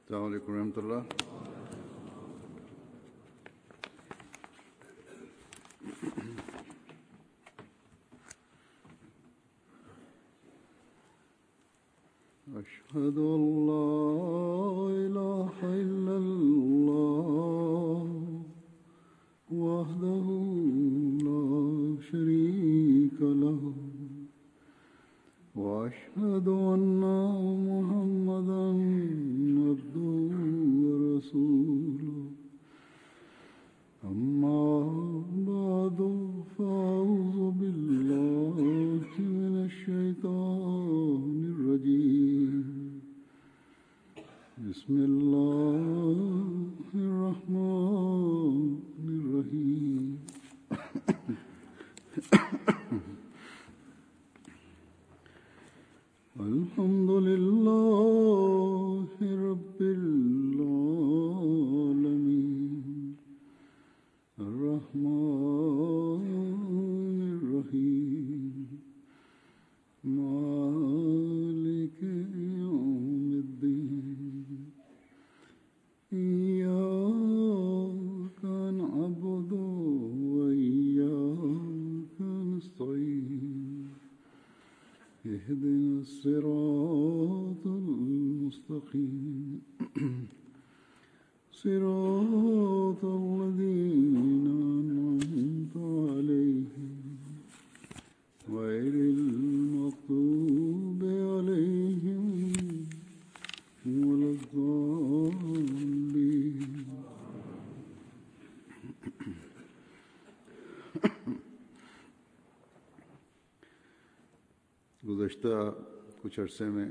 السلام عليكم ورحمة الله أشهد أن لا إله إلا الله وحده لا شريك له وأشهد أن محمدا عبده ورسوله أما بعد فأعوذ بالله من الشيطان الرجيم بسم الله الرحمن الرحيم الحمد لله رب العالمين الرحمن الرحيم مالك يوم الدين إياك نعبد وإياك نستعين اهدنا الصراط المستقيم صراط الذين أنعمت عليهم غير المغضوب عليهم ولا الضالين गुज़श्ता कुछ अरसे में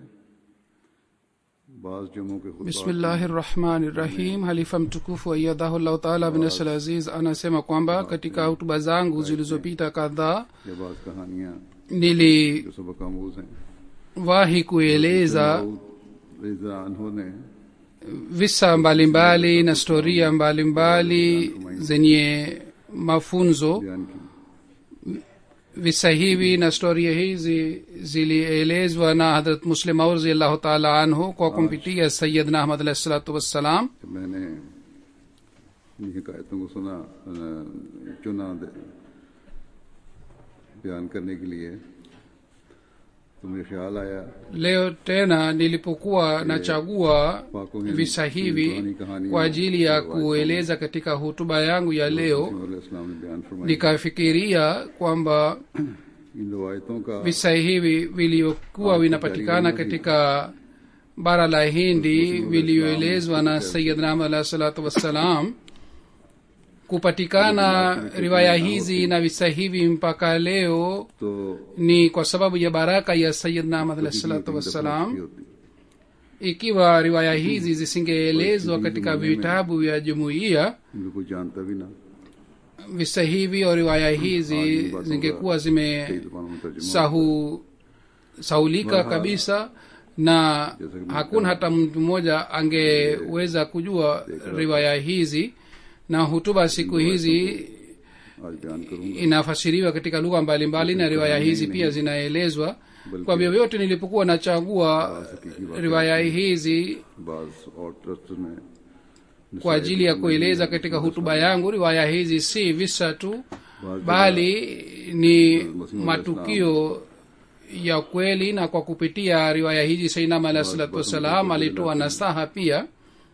बाज़ जम्मू के खुतबा bismillahi rahmani rahim halifa mtukufu aiyadhahullahu taala binasal aziz anasema kwamba katika hutuba zangu zilizopita kadhaa ये बाज़ कहानियाँ niliwahi जो सबक आमूज हैं kueleza दाऊद रज़ा अनहु ने visa mbalimbali na storia mbalimbali zenye mafunzo बयान की visa hivi na storia hizi zilielezwa na hadrat muslim aur raziallahu taala anhu kwa kumpitia sayidna ahmad alahi salatu wassalam जब मैंने इन हिकायतों को सुना अ, चुना दे- बयान करने के लिए तो मुझे ख्याल आया leo tena nilipokuwa nachagua visa hivi kwa ajili ya kueleza katika hutuba yangu ya leo इस्लाम ने बयान फरमाई nikafikiria kwamba इन रवायतों का visa hivi vilivyokuwa vinapatikana katika bara la hindi vilivyoelezwa na sayidna ahmad alahi salatu wassalam kupatikana riwaya hizi na visa hivi mpaka leo तो ni kwa sababu ya baraka ya sayidna ahmad alahi salatu wassalam होती ikiwa riwaya hizi zisingeelezwa katika vitabu vya jumuiya इनको कोई जानता भी ना visa hivi au riwaya hizi zingekuwa कई zime जबानों में तर्जुमा sahu sahulika kabisa na hakuna hata mtu mmoja angeweza kujua riwaya hizi na hutuba siku hizi आज बयान करूंगा inafasiriwa katika lugha mbalimbali na riwaya hizi pia zinaelezwa kwa vyovyote nilipokuwa nachagua riwaya hizi बाज और ट्रस्ट में kwa ajili ya kueleza katika hutuba yangu riwaya hizi si visa tu bali ni matukio ya kweli na kwa kupitia riwaya hizi sainam alahi salatu wassalam alitoa nasaha pia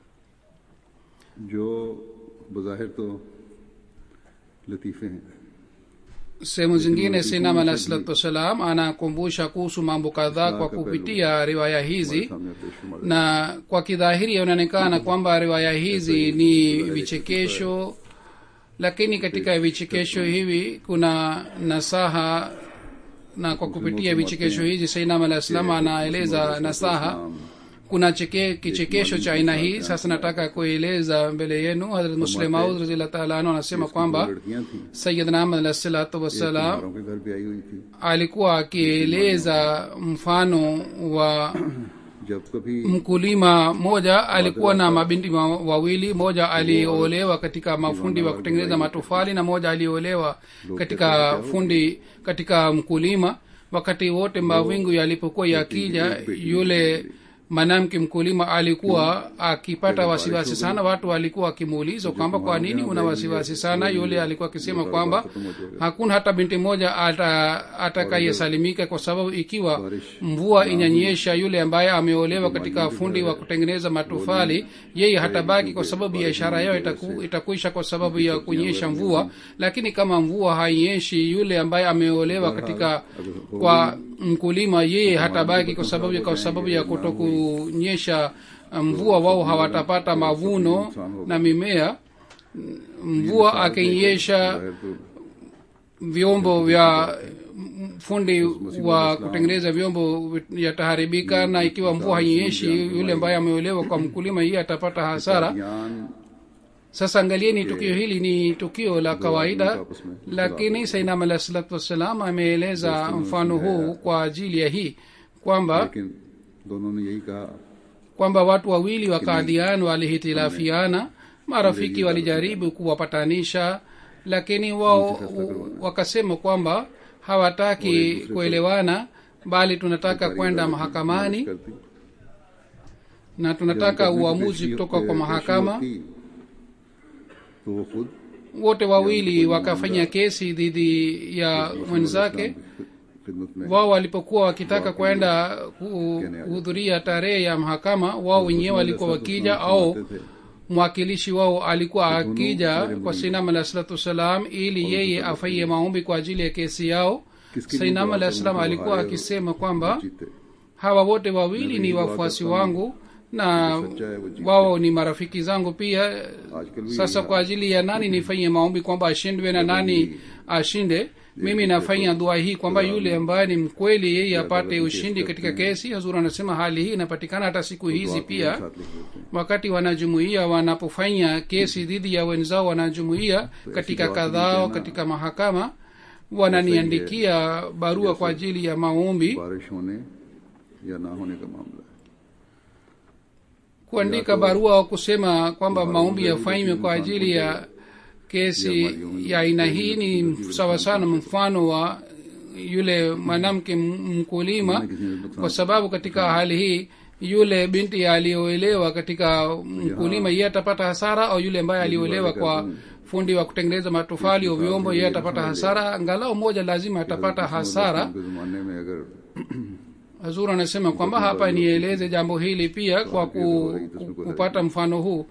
जो बज़ाहिर तो लतीफ़े हैं sehemu zingine sainam alahi salatu wassalam anakumbusha kuhusu mambo kadhaa kwa kupitia riwaya hizi सामने पेश फरमा na kwa kidhahiri inaonekana kwamba riwaya hizi ni vichekesho lakini katika vichekesho hivi kuna nasaha na kwa kupitia vichekesho hizi sainam alah salam anaeleza nasaha kuna cheke, kichekesho cha aina hii sasa nataka kueleza mbele yenu hadrat muslim aud raziallah taala anhu anasema kwamba लड़कियां थी sayidna ahmad alah salatu wassalam कुम्हारों के घर भी आई हुई थी alikuwa akieleza mfano wa जब कभी mkulima mmoja alikuwa na mabinti ma- wawili moja aliolewa katika mafundi wa kutengeneza matofali na moja aliolewa katika fundi katika mkulima wakati wote mawingu yalipokuwa yakija yule mwanamke mkulima alikuwa akipata wasiwasi sana watu walikuwa wakimuuliza kwamba kwa nini una wasiwasi sana yule alikuwa akisema kwamba hakuna hata binti moja ata- atakayesalimika kwa sababu ikiwa mvua inanyesha yule ambaye ameolewa katika fundi wa kutengeneza matofali yeye hatabaki kwa sababu biashara yao itaku, itakuisha kwa sababu ya kunyesha mvua lakini kama mvua hainyeshi yule ambaye ameolewa katika kwa mkulima yeye hatabaki kwa sababu ya, kwa sababu ya kutokunyesha mvua wao hawatapata mavuno na mimea mvua akinyesha जाहिर तो vyombo vya fundi wa kutengeneza vyombo yataharibika na ikiwa mvua hainyeshi yule ambaye ameolewa kwa mkulima yeye atapata hasara ज्ञान sasa angalieni tukio hili ni tukio la kawaida lakini sainam alah salatu wassalam ameeleza mfano huu kwa ajili ya hii kwamba लेकिन दोनों ने यही कहा kwamba watu wawili wa kaadhian walihitilafiana marafiki walijaribu kuwapatanisha lakini wao wakasema kwamba hawataki kuelewana bali tunataka kwenda mahakamani करती na tunataka uamuzi kutoka kwa mahakama तो वो खुद wote wawili wakafanya kesi dhidi ya mwenzake खिदमत में wao walipokuwa wakitaka kwenda kuhudhuria tarehe ya mahakama wao wenyewe walikuwa wakija au mwakilishi wao alikuwa akija kwa sainam alah salatu wassalam ili yeye afanyie maombi kwa ajili ya kesi yao sainam alah salam alikuwa akisema kwamba जीते hawa wote wawili ni wafuasi wangu na wao ni marafiki zangu pia sasa kwa ajili ya nani nifanye maombi kwamba ashindwe na nani ashinde mimi nafanya dua hii kwamba yule ambaye ni mkweli yeye apate ushindi katika kesi hazur anasema hali hii inapatikana hata siku hizi pia साथ लिख देते हैं wakati wanajumuia wanapofanya kesi dhidi ya wenzao wanajumuia katika kadhao katika mahakama wananiandikia barua kwa ajili ya maombi बारिश होने या ना होने का मामला है kuandika barua wa kusema kwamba maombi yafanywe kwa ajili ya kesi ya aina hii ni sawa sana mfano wa yule mwanamke m- mkulima kwa sababu katika hali hii yule binti aliyoelewa katika mkulima yeye atapata hasara au yule ambaye alioelewa kwa fundi wa kutengeneza matofali au vyombo yeye atapata hasara angalau moja lazima atapata hasara के जमाने में अगर hazur anasema kwamba hapa nieleze jambo hili pia kwa ku, ku, kupata mfano huu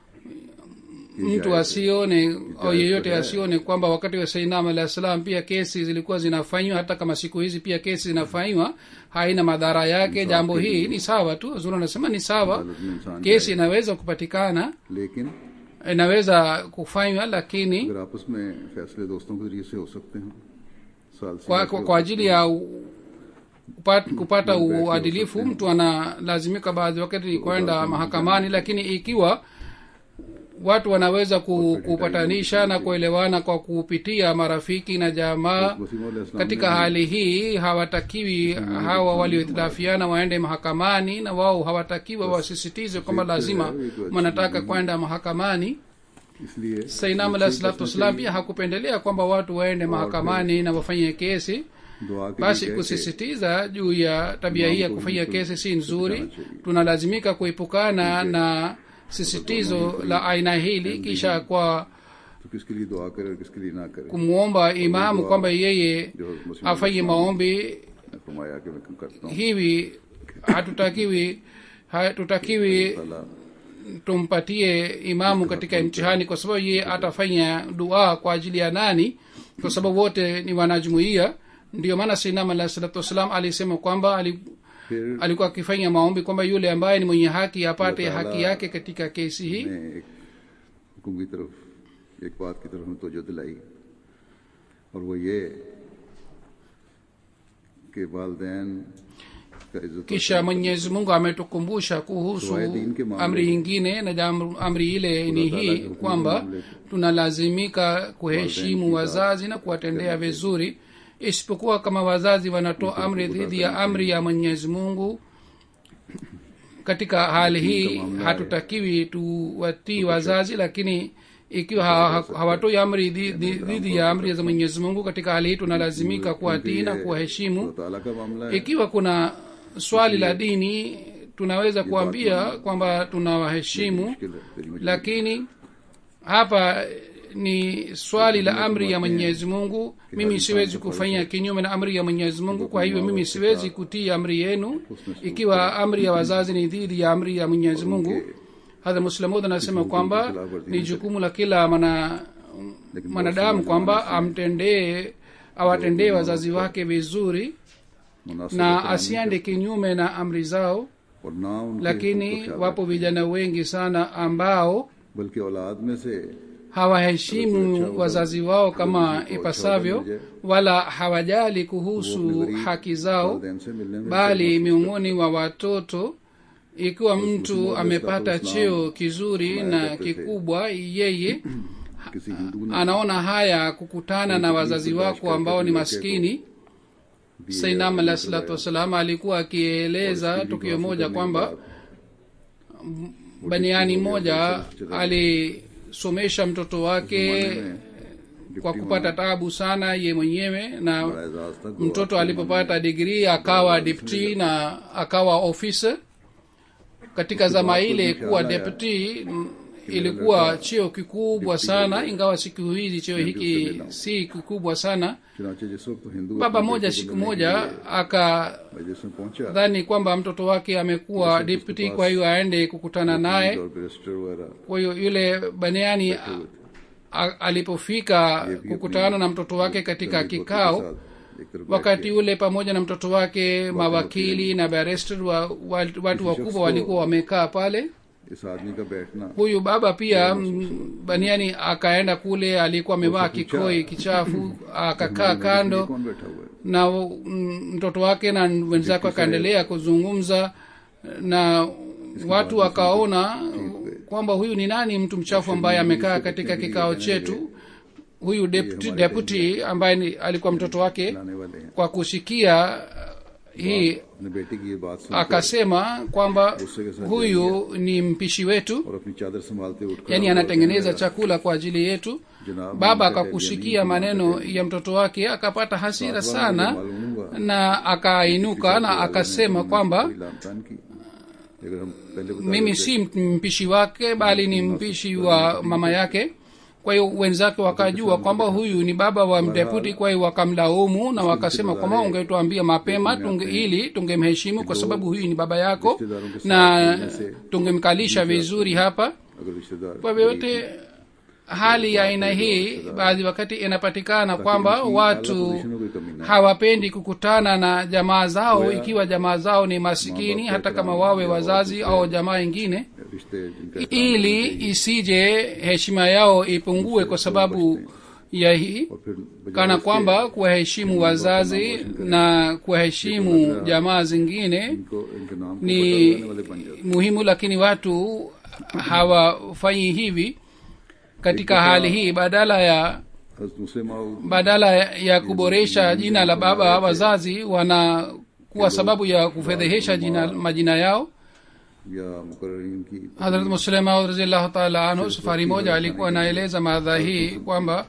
mtu asione au yeyote asione kwamba wakati wa sainam alah salam pia kesi zilikuwa zinafanywa hata kama siku hizi pia kesi zinafanywa haina madhara yake jambo hii ni sawa tu hazur anasema ni sawa अदालत में इंसान kesi inaweza kupatikana लेकिन inaweza kufanywa lakini अगर आपस में फैसले दोस्तों के जरिए से हो सकते हैं साल से kwa, kwa, kwa ajili ya u- kupat, kupata uadilifu mtu analazimika baadhi wakati kwenda mahakamani lakini ikiwa watu wanaweza ku- kupatanisha na kuelewana kwa kupitia marafiki na jamaa Wasim अलैहिस्सलाम katika hali hii hawatakiwi hawa waliohitilafiana waende mahakamani na wao hawatakiwa wasisitize kwamba lazima wanataka kwenda mahakamani इसलिए sainam alah salatu wassalam pia hakupendelea kwamba watu waende mahakamani na wafanye kesi दुआ के basi लिए कह के kusisitiza juu ya tabia hii ya kufanya kesi si nzuri tunalazimika kuepukana na sisitizo la aina hili kisha kwa तो किसके लिए दुआ करे और किसके लिए ना करे kumwomba imamu kwamba yeye जो मुस्लिम afanye maombi ने फरमाया कि मैं करता हूँ hivi hatutakiwi hatutakiwi ताला tumpatie imamu katika mtihani kwa sababu yeye atafanya dua kwa ajili ya nani kwa sababu wote ni wanajumuia ndio maana sinam alah salatu wassalam alisema kwamba ali, फिर alikuwa akifanya maombi kwamba yule ambaye ni mwenye haki apate haki yake katika kesi hii ने एक हुक्म की तरफ एक बात की तरफ में तोजह दिलाई और वो ये कि वालदेन का इज्जत kisha mwenyezi mungu ametukumbusha kuhusu amri nyingine na jam- amri ile ni hii kwamba tunalazimika kuheshimu wazazi na kuwatendea vizuri isipokuwa kama wazazi wanatoa amri dhidi ya amri ya mwenyezi mungu katika hali hii hatutakiwi tuwatii wazazi lakini ikiwa ha- ha- hawatoi amri dhi- dhi- dhidi ya amri za mwenyezi mungu katika hali hii tunalazimika kuwatii na kuwaheshimu अल्लाह ताला का मामला है ikiwa kuna swali la dini tunaweza kuambia kwamba tunawaheshimu मुश्किल है तेरी मजबूरी lakini hapa ni swali la amri ya mwenyezi mungu mimi siwezi kufanya kinyume na amri ya mwenyezi mungu kwa hivyo mimi siwezi kutii amri yenu ikiwa amri ya wazazi ni dhidi ya amri ya mwenyezi mungu hadha muslamud anasema kwamba ni jukumu la kila mana mwanadamu kwamba amtendee awatendee wazazi wake vizuri मुनासिब na एहतराम asiende kinyume na amri zao और ना उनके lakini हुकूक का ख्याल wapo vijana wengi sana ambao बल्कि औलाद में से hawaheshimu wazazi wao kama ipasavyo wala hawajali kuhusu haki zao वालिदैन से मिलने में bali miongoni mwa watoto ikiwa mtu amepata cheo kizuri na kikubwa yeye किसी हिंदू ने anaona haya kukutana na wazazi wako ambao ni maskini sainam alah salatu wassalam alikuwa akieleza tukio moja kwamba baniani moja alisomesha mtoto wake kwa kupata tabu sana ye mwenyewe na Ejaz तक mtoto alipopata digrii akawa dipti na akawa officer katika zama ile kuwa deputy mm, ilikuwa cheo kikubwa sana ingawa siku hizi cheo hiki si kikubwa sana चुनाचे जिस वक्त हिंदू baba अपने moja बेटे को siku मिलने के moja लिए akadhani मजलिस में पहुंचा kwamba mtoto wake amekuwa deputy kwa hiyo aende kukutana naye और बैरिस्टर वगैरह kwa hiyo yule baniani a- a- alipofika kukutana na mtoto wake katika kikao एक तरफ wakati ule pamoja na mtoto wake mawakili na barrister wa, wa, watu wakubwa walikuwa wamekaa pale इस आदमी का बैठना huyu baba pia mm, baniani akaenda kule alikuwa amevaa kikoi kichafu akakaa kando कौन बैठा हुआ है na mm, mtoto wake na wenzake wakaendelea kuzungumza na watu wakaona kwamba huyu ni nani mtu mchafu ambaye amekaa katika kikao chetu huyu deputy, deputy ambaye ni, alikuwa mtoto wake लाने वाले हैं kwa kusikia uh, hii अपने बेटे की ये बात सुन akasema kwamba huyu ni mpishi wetu और अपनी चादर संभालते उठ खड़ा yani हुआ anatengeneza chakula kwa ajili yetu जनाब baba मैंने कहा, akakusikia "यानी maneno ya mtoto wake akapata hasira sana मालूम हुआ na akainuka na akasema kwamba कोई लामतान की अगर हम पहले बता mimi si mpishi wake bali ni mpishi wa mama yake kwa hiyo wenzake wakajua kwamba huyu ni baba wa mdeputi kwa hiyo wakamlaumu na wakasema kwamba ungetuambia mapema tunge, ili tungemheshimu kwa sababu huyu ni baba yako na tungemkalisha vizuri hapa अगर रिश्तेदार kwa vyote hali ya aina hii baadhi wakati inapatikana kwamba watu पोजीशनों की कमी ना hawapendi kukutana na jamaa zao ikiwa jamaa zao ni masikini hata kama wawe wazazi au jamaa ingine रिश्ते जिनका ili isije heshima yao ipungue kwa sababu ya hii और फिर बजाय kana kwamba kuwaheshimu wazazi na kuwaheshimu jamaa zingine इनको इनके नाम को ni बताने वाले बन जाते muhimu lakini watu hawafanyi hivi katika hali hii badala ya हज़रत मुस्लिम आओ badala ya kuboresha jina la baba wazazi wanakuwa sababu ya kufedhehesha jina majina yao या मुकर्रीन की hadrat muslima raziallahu taala anhu safari moja alikuwa anaeleza madha hii kwamba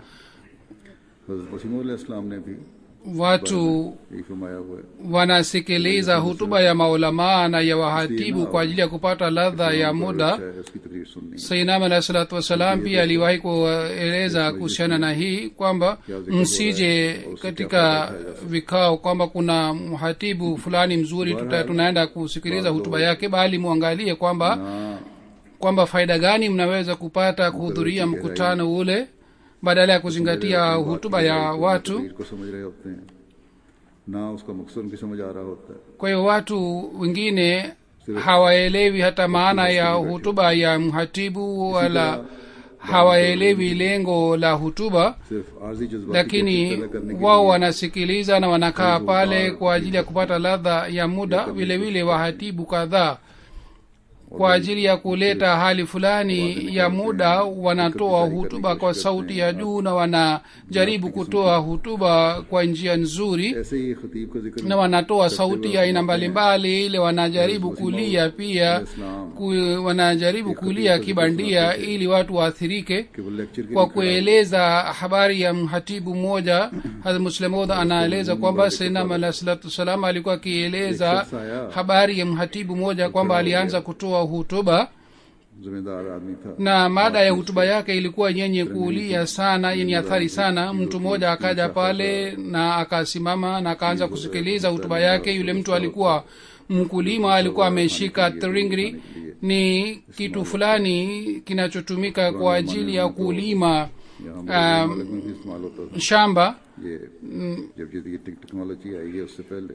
हज़रत मसीह इस्लाम ने भी watu यही फरमाया हुआ है wanasikiliza hutuba ya maulamaa na ya wahatibu kwa ajili ya kupata ladha ya muda अच्छा है उसकी तकरीर सुननी sainam alahi salatu wassalam pia aliwahi kueleza kuhusiana na hii kwamba msije katika vikao kwamba kuna mhatibu fulani mzuri tuta, tunaenda kusikiliza hutuba yake bali muangalie kwamba ना kwamba faida gani mnaweza kupata kuhudhuria mkutano ule badala ya kuzingatia hutuba ya watu तकरीर को समझ रहे होते हैं ना उसका मकसद उनकी समझ आ रहा होता है kwa hiyo watu wengine hawaelewi hata maana ya hutuba ya mhatibu wala hawaelewi lengo la hutuba सिर्फ आर्जी जज्बात lakini wao wanasikiliza na wanakaa pale kwa ajili ya kupata ladha ya muda vile vile wahatibu kadhaa kwa ajili ya kuleta hali fulani ya muda wanatoa hutuba kwa sauti ya juu na wanajaribu kutoa hutuba kwa njia nzuri ऐसे ही खतीब का जिक्र na wanatoa sauti ya aina mbalimbali ile wanajaribu kulia pia ku, wanajaribu kulia kibandia ili watu waathirike कि वो लेक्चर के kwa लिए खड़ा kueleza habari ya mhatibu mmoja hazrat muslemod anaeleza kwamba senam alah salatu wassalam alikuwa akieleza habari ya mhatibu mmoja kwamba alianza kutoa hutuba जिम्मेदार आदमी था na mada ya hutuba yake ilikuwa yenye kuulia sana yenye athari sana mtu mmoja akaja pale na akasimama na akaanza kusikiliza hutuba yake yule mtu alikuwa mkulima alikuwa ameshika tringri ni kitu fulani kinachotumika kwa ajili ya kulima यहाँ हमारे मुल्क में भी इस्तेमाल होता था shamba ये जब ये ये टेक्नोलॉजी आई है उससे पहले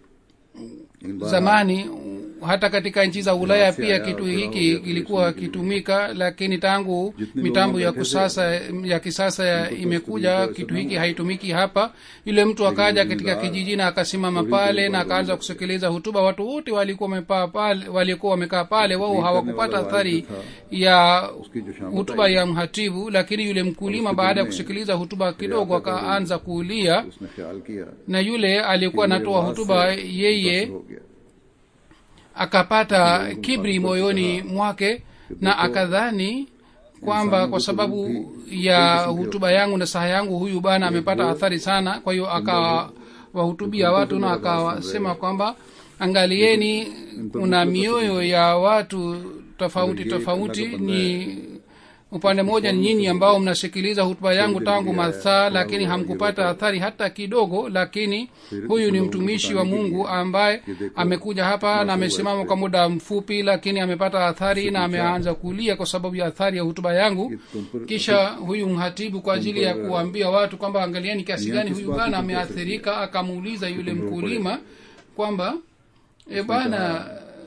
इन बार zamani hata katika nchi za ulaya pia kitu hiki kilikuwa kitumika lakini tangu mitambo ya kusasa ya kisasa ya imekuja kitu hiki haitumiki hapa yule mtu akaja katika kijiji na akasimama pale na akaanza kusikiliza hutuba watu wote walikuwa wamepaa pale walikuwa wamekaa pale wao hawakupata athari ya उसकी जो शाम hutuba ya mhatibu lakini yule mkulima baada ya kusikiliza hutuba kidogo akaanza kuulia उसने ख्याल किया na yule aliyekuwa anatoa hutuba yeye हो गया akapata kibri moyoni mwake na akadhani kwamba kwa sababu ya hutuba yangu na saha yangu huyu bana amepata athari sana kwa hiyo akawahutubia watu na akawasema kwamba angalieni kuna mioyo ya watu tofauti tofauti ni upande mmoja ni nyinyi ambao mnasikiliza hutuba yangu tangu masaa lakini hamkupata athari hata kidogo lakini huyu ni mtumishi wa mungu ambaye amekuja hapa na amesimama kwa muda mfupi lakini amepata athari na ameanza kulia kwa sababu ya athari ya hutuba yangu kisha huyu mhatibu kwa ajili ya kuwaambia watu kwamba angalieni kiasi gani huyu bwana ameathirika akamuuliza yule mkulima kwamba e bana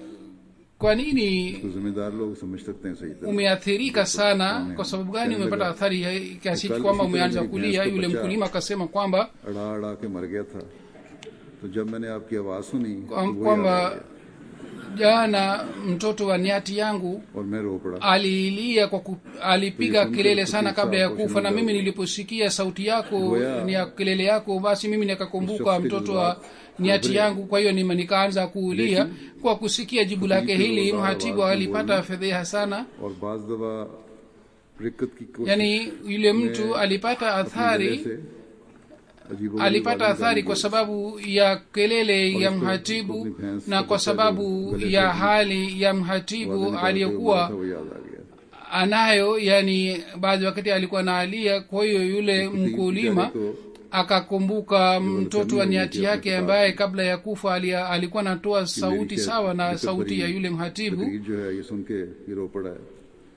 kwa nini तो जिम्मेदार लोग समझ सकते हैं सही तरह umeathirika sana kwa sababu gani umepata athari ya- kiasi hiki kwamba umeanza kulia yule mkulima akasema kwamba अड़ा अड़ा के मर गया था तो जब मैंने आपकी आवाज सुनी तो kwam- वो याद आ kwamba गया jana mtoto wa niati yangu और मैं रो पड़ा alilia kwa ku, alipiga kelele sana kabla ya kufa na mimi niliposikia sauti yako ni ya kelele yako basi mimi nikakumbuka mtoto wa niati yangu kwa hiyo nime- nikaanza kuulia kwa kusikia jibu lake hili mhatibu alipata fedheha sana और बाज दफा रिक्कत की कोशिश yaani yule mtu alipata athari से अजीब alipata athari kwa sababu ya kelele ya mhatibu na kwa sababu ya hali ya mhatibu aliyokuwa वो याद आ गया anayo yani baadhi wakati alikuwa naalia kwa hiyo yule mkulima akakumbuka mtoto wa niati yake ambaye kabla ya kufa alia, alikuwa anatoa sauti sawa na sauti ya yule mhatibu तकरीर जो है ये सुन के ये रो पड़ा है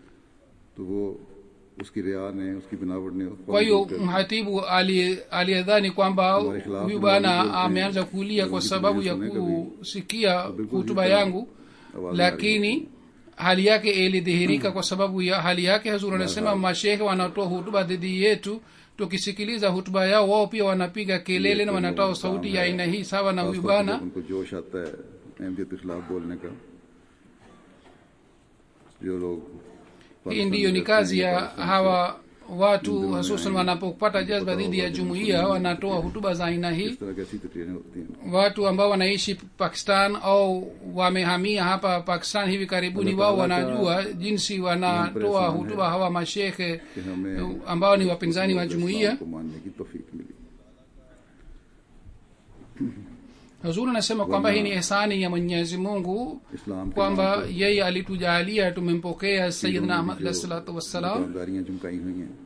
तो वो उसकी रिया ने उसकी बनावट ने kwa hiyo mhatibu ali- aliyedhani kwamba huyu bwana ameanza kulia kwa sababu ya kusikia hutuba yangu lakini hali yake ilidhihirika kwa sababu ya hali yake hazur anasema mashehe wanatoa hutuba dhidi yetu tukisikiliza hutuba yao wao pia wanapiga kelele na wanatoa sauti ya aina hii sawa na huyu खासतौर पे bwana जब उनको जोश आता है अहमियत के खिलाफ बोलने का जो लोग hii ndiyo ni kazi ya hawa watu hususan wanapopata jazba dhidi ya jumuiya wanatoa hutuba za aina hii इस तरह की ऐसी तकरीरें होती हैं watu ambao wanaishi pakistan au wamehamia hapa pakistan hivi karibuni wao wanajua jinsi wanatoa hutuba hawa mashekhe कि हमें ambao ni wapinzani wa jumuiya इस्लाम को मानने की तौफीक मिली huzuri anasema kwamba hii ni ihsani ya mwenyezi mungu इस्लाम के kwamba नाम yeye alitujalia tumempokea sayidna ahmad alahi salatu पर wassalam दुकानदारियां चमकाई हुई हैं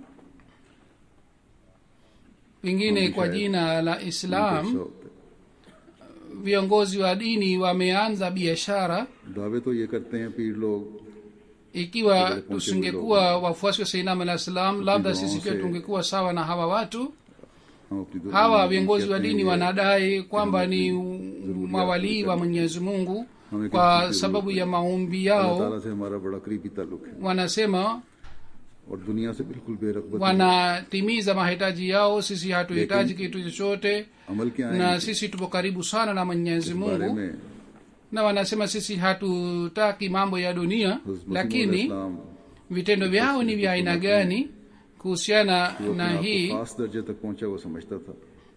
pengine kwa jina la islam शौक है। viongozi wa dini wameanza biashara दावे तो ये करते हैं पीर लोग ikiwa tusingekuwa wafuasi wa sainam alah salam labda sisi pia tungekuwa sawa na hawa watu हम अपनी दो- hawa viongozi wa dini wanadai kwamba ni mawalii wa mwenyezi mungu kwa sababu ya maombi अल्लाह yao ताला से हमारा बड़ा करीबी ताल्लुक है wanasema और दुनिया से बिल्कुल बेरगबत wanatimiza mahitaji yao sisi hatuhitaji kitu chochote अमल क्या है na sisi tupo karibu sana na mwenyezi इस बारे mungu में na wanasema sisi hatutaki mambo ya dunia हज़रत मसीह lakini इस्लाम vitendo vyao ni vya aina gani kuhusiana वो na अपने आप hii को खास दर्जे तक पहुंचा वो समझता था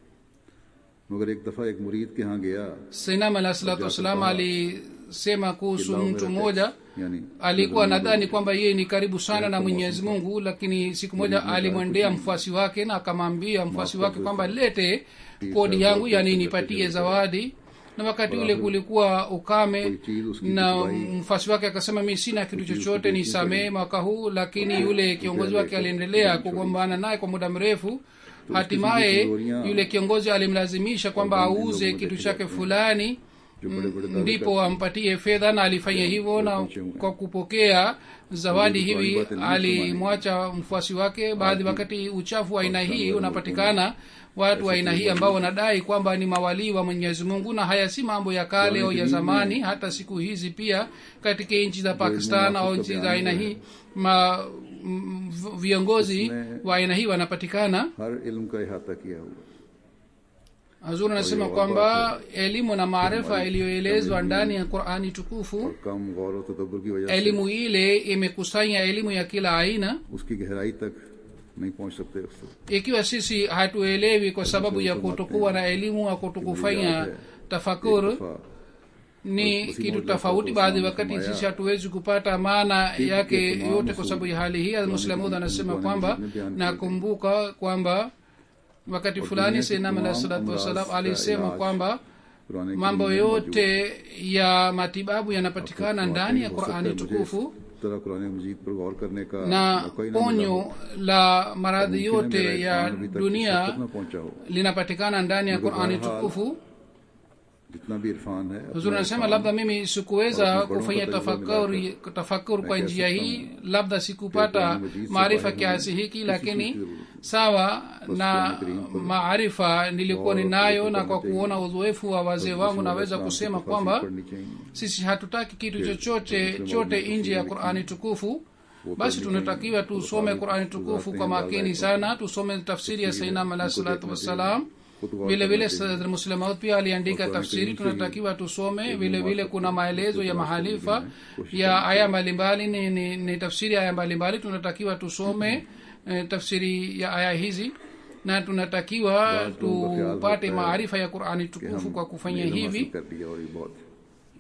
मगर एक दफा एक मुरीद के यहाँ गया sainam alah salatu wassalam alisema kuhusu mtu mmoja यानी alikuwa nadhani kwamba yeye ni karibu sana na mwenyezi mungu lakini siku moja alimwendea mfuasi wake na akamwambia mfuasi wake kwamba lete kodi yangu yani nipatie zawadi na wakati ule kulikuwa ukame na mfuasi wake akasema mi sina kitu chochote nisamee mwaka huu lakini yule kiongozi wake aliendelea kugombana naye kwa muda mrefu hatimaye yule kiongozi alimlazimisha kwamba auze kitu chake fulani जो बड़े बड़े ndipo ampatie fedha na alifanya hivyo na kwa kupokea zawadi hivi alimwacha mfuasi wake baadhi wakati uchafu wa aina hii unapatikana watu wa aina hii ambao wanadai kwamba ni mawalii wa mwenyezi mungu na haya si mambo ya kale au ya zamani hata siku hizi pia katika nchi za pakistan au nchi za aina hii ma m- v- viongozi wa aina hii wanapatikana हर इल्म का इहाता किया हुआ hazur anasema kwamba elimu na maarifa iliyoelezwa ndani ya qurani tukufu और कम गौर और तदब्बर की वजह से elimu ile imekusanya elimu ya kila aina उसकी गहराई तक नहीं पहुंच सकते उससे ikiwa sisi hatuelewi kwa sababu ya kutokuwa na elimu au kutokufanya tafakur दफा ni kitu tofauti baadhi wakati sisi hatuwezi kupata maana yake yote kwa sababu ya hali hii muslamud anasema kwamba nakumbuka kwamba wakati fulani senam alah salatu wassalam alisema kwamba पुराने mambo yote ya matibabu yanapatikana ndani ya qurani tukufu तरह कुरान मजीद पर गौर करने का na मौका ही ना मिला ponyo हो। la maradhi मुमकिन है yote मेरा ya ईमान अभी तक इस dunia हद तक ना पहुंचा हो linapatikana ndani ya qurani tukufu जितना भी इरफान है अपना huzuri anasema Irfan labda mimi sikuweza Bado kufanya bado tafakuri tafakuri kwa Na njia kiasi hii labda sikupata Qur'an Majid se maarifa baahir kiasi hoने hiki किसी lakini चीज़ की जरूरत नहीं। sawa na Qur'an Karim पर maarifa nilikuwa और ninayo उसको na kwa पढ़ना चाहिए। kuona uzoefu wa wazee wangu naweza इस्लाम की kusema तफसीर kwamba पढ़नी चाहिए sisi hatutaki kitu Ke- chochote Muslim chote walimu nje ya kusudi qurani tukufu वो basi पढ़नी tunatakiwa चाहिए। tusome Qur'an qurani गुजारते tukufu हैं kwa बाला makini को। sana tusome tafsiri ya तफसीर sainam alahi उनको salatu देखना wassalam चाहिए। खुद गौर vile करना vile चाहिए। sadr muslemaut pia aliandika Qur'an tafsiri Karim से tunatakiwa tusome elimu vile vile watu kuna maelezo ya kusikiliza mahalifa kusikiliza, ya aya mbalimbali ni, ni, ni tafsiri ya aya mbalimbali tunatakiwa tusome eh, tafsiri ya aya hizi na tunatakiwa Baadhi लोगों का ख्याल tupate होता है maarifa ya qurani कि tukufu हम kwa kufanya इल्म hivi हासिल कर लिया और ये बहुत है।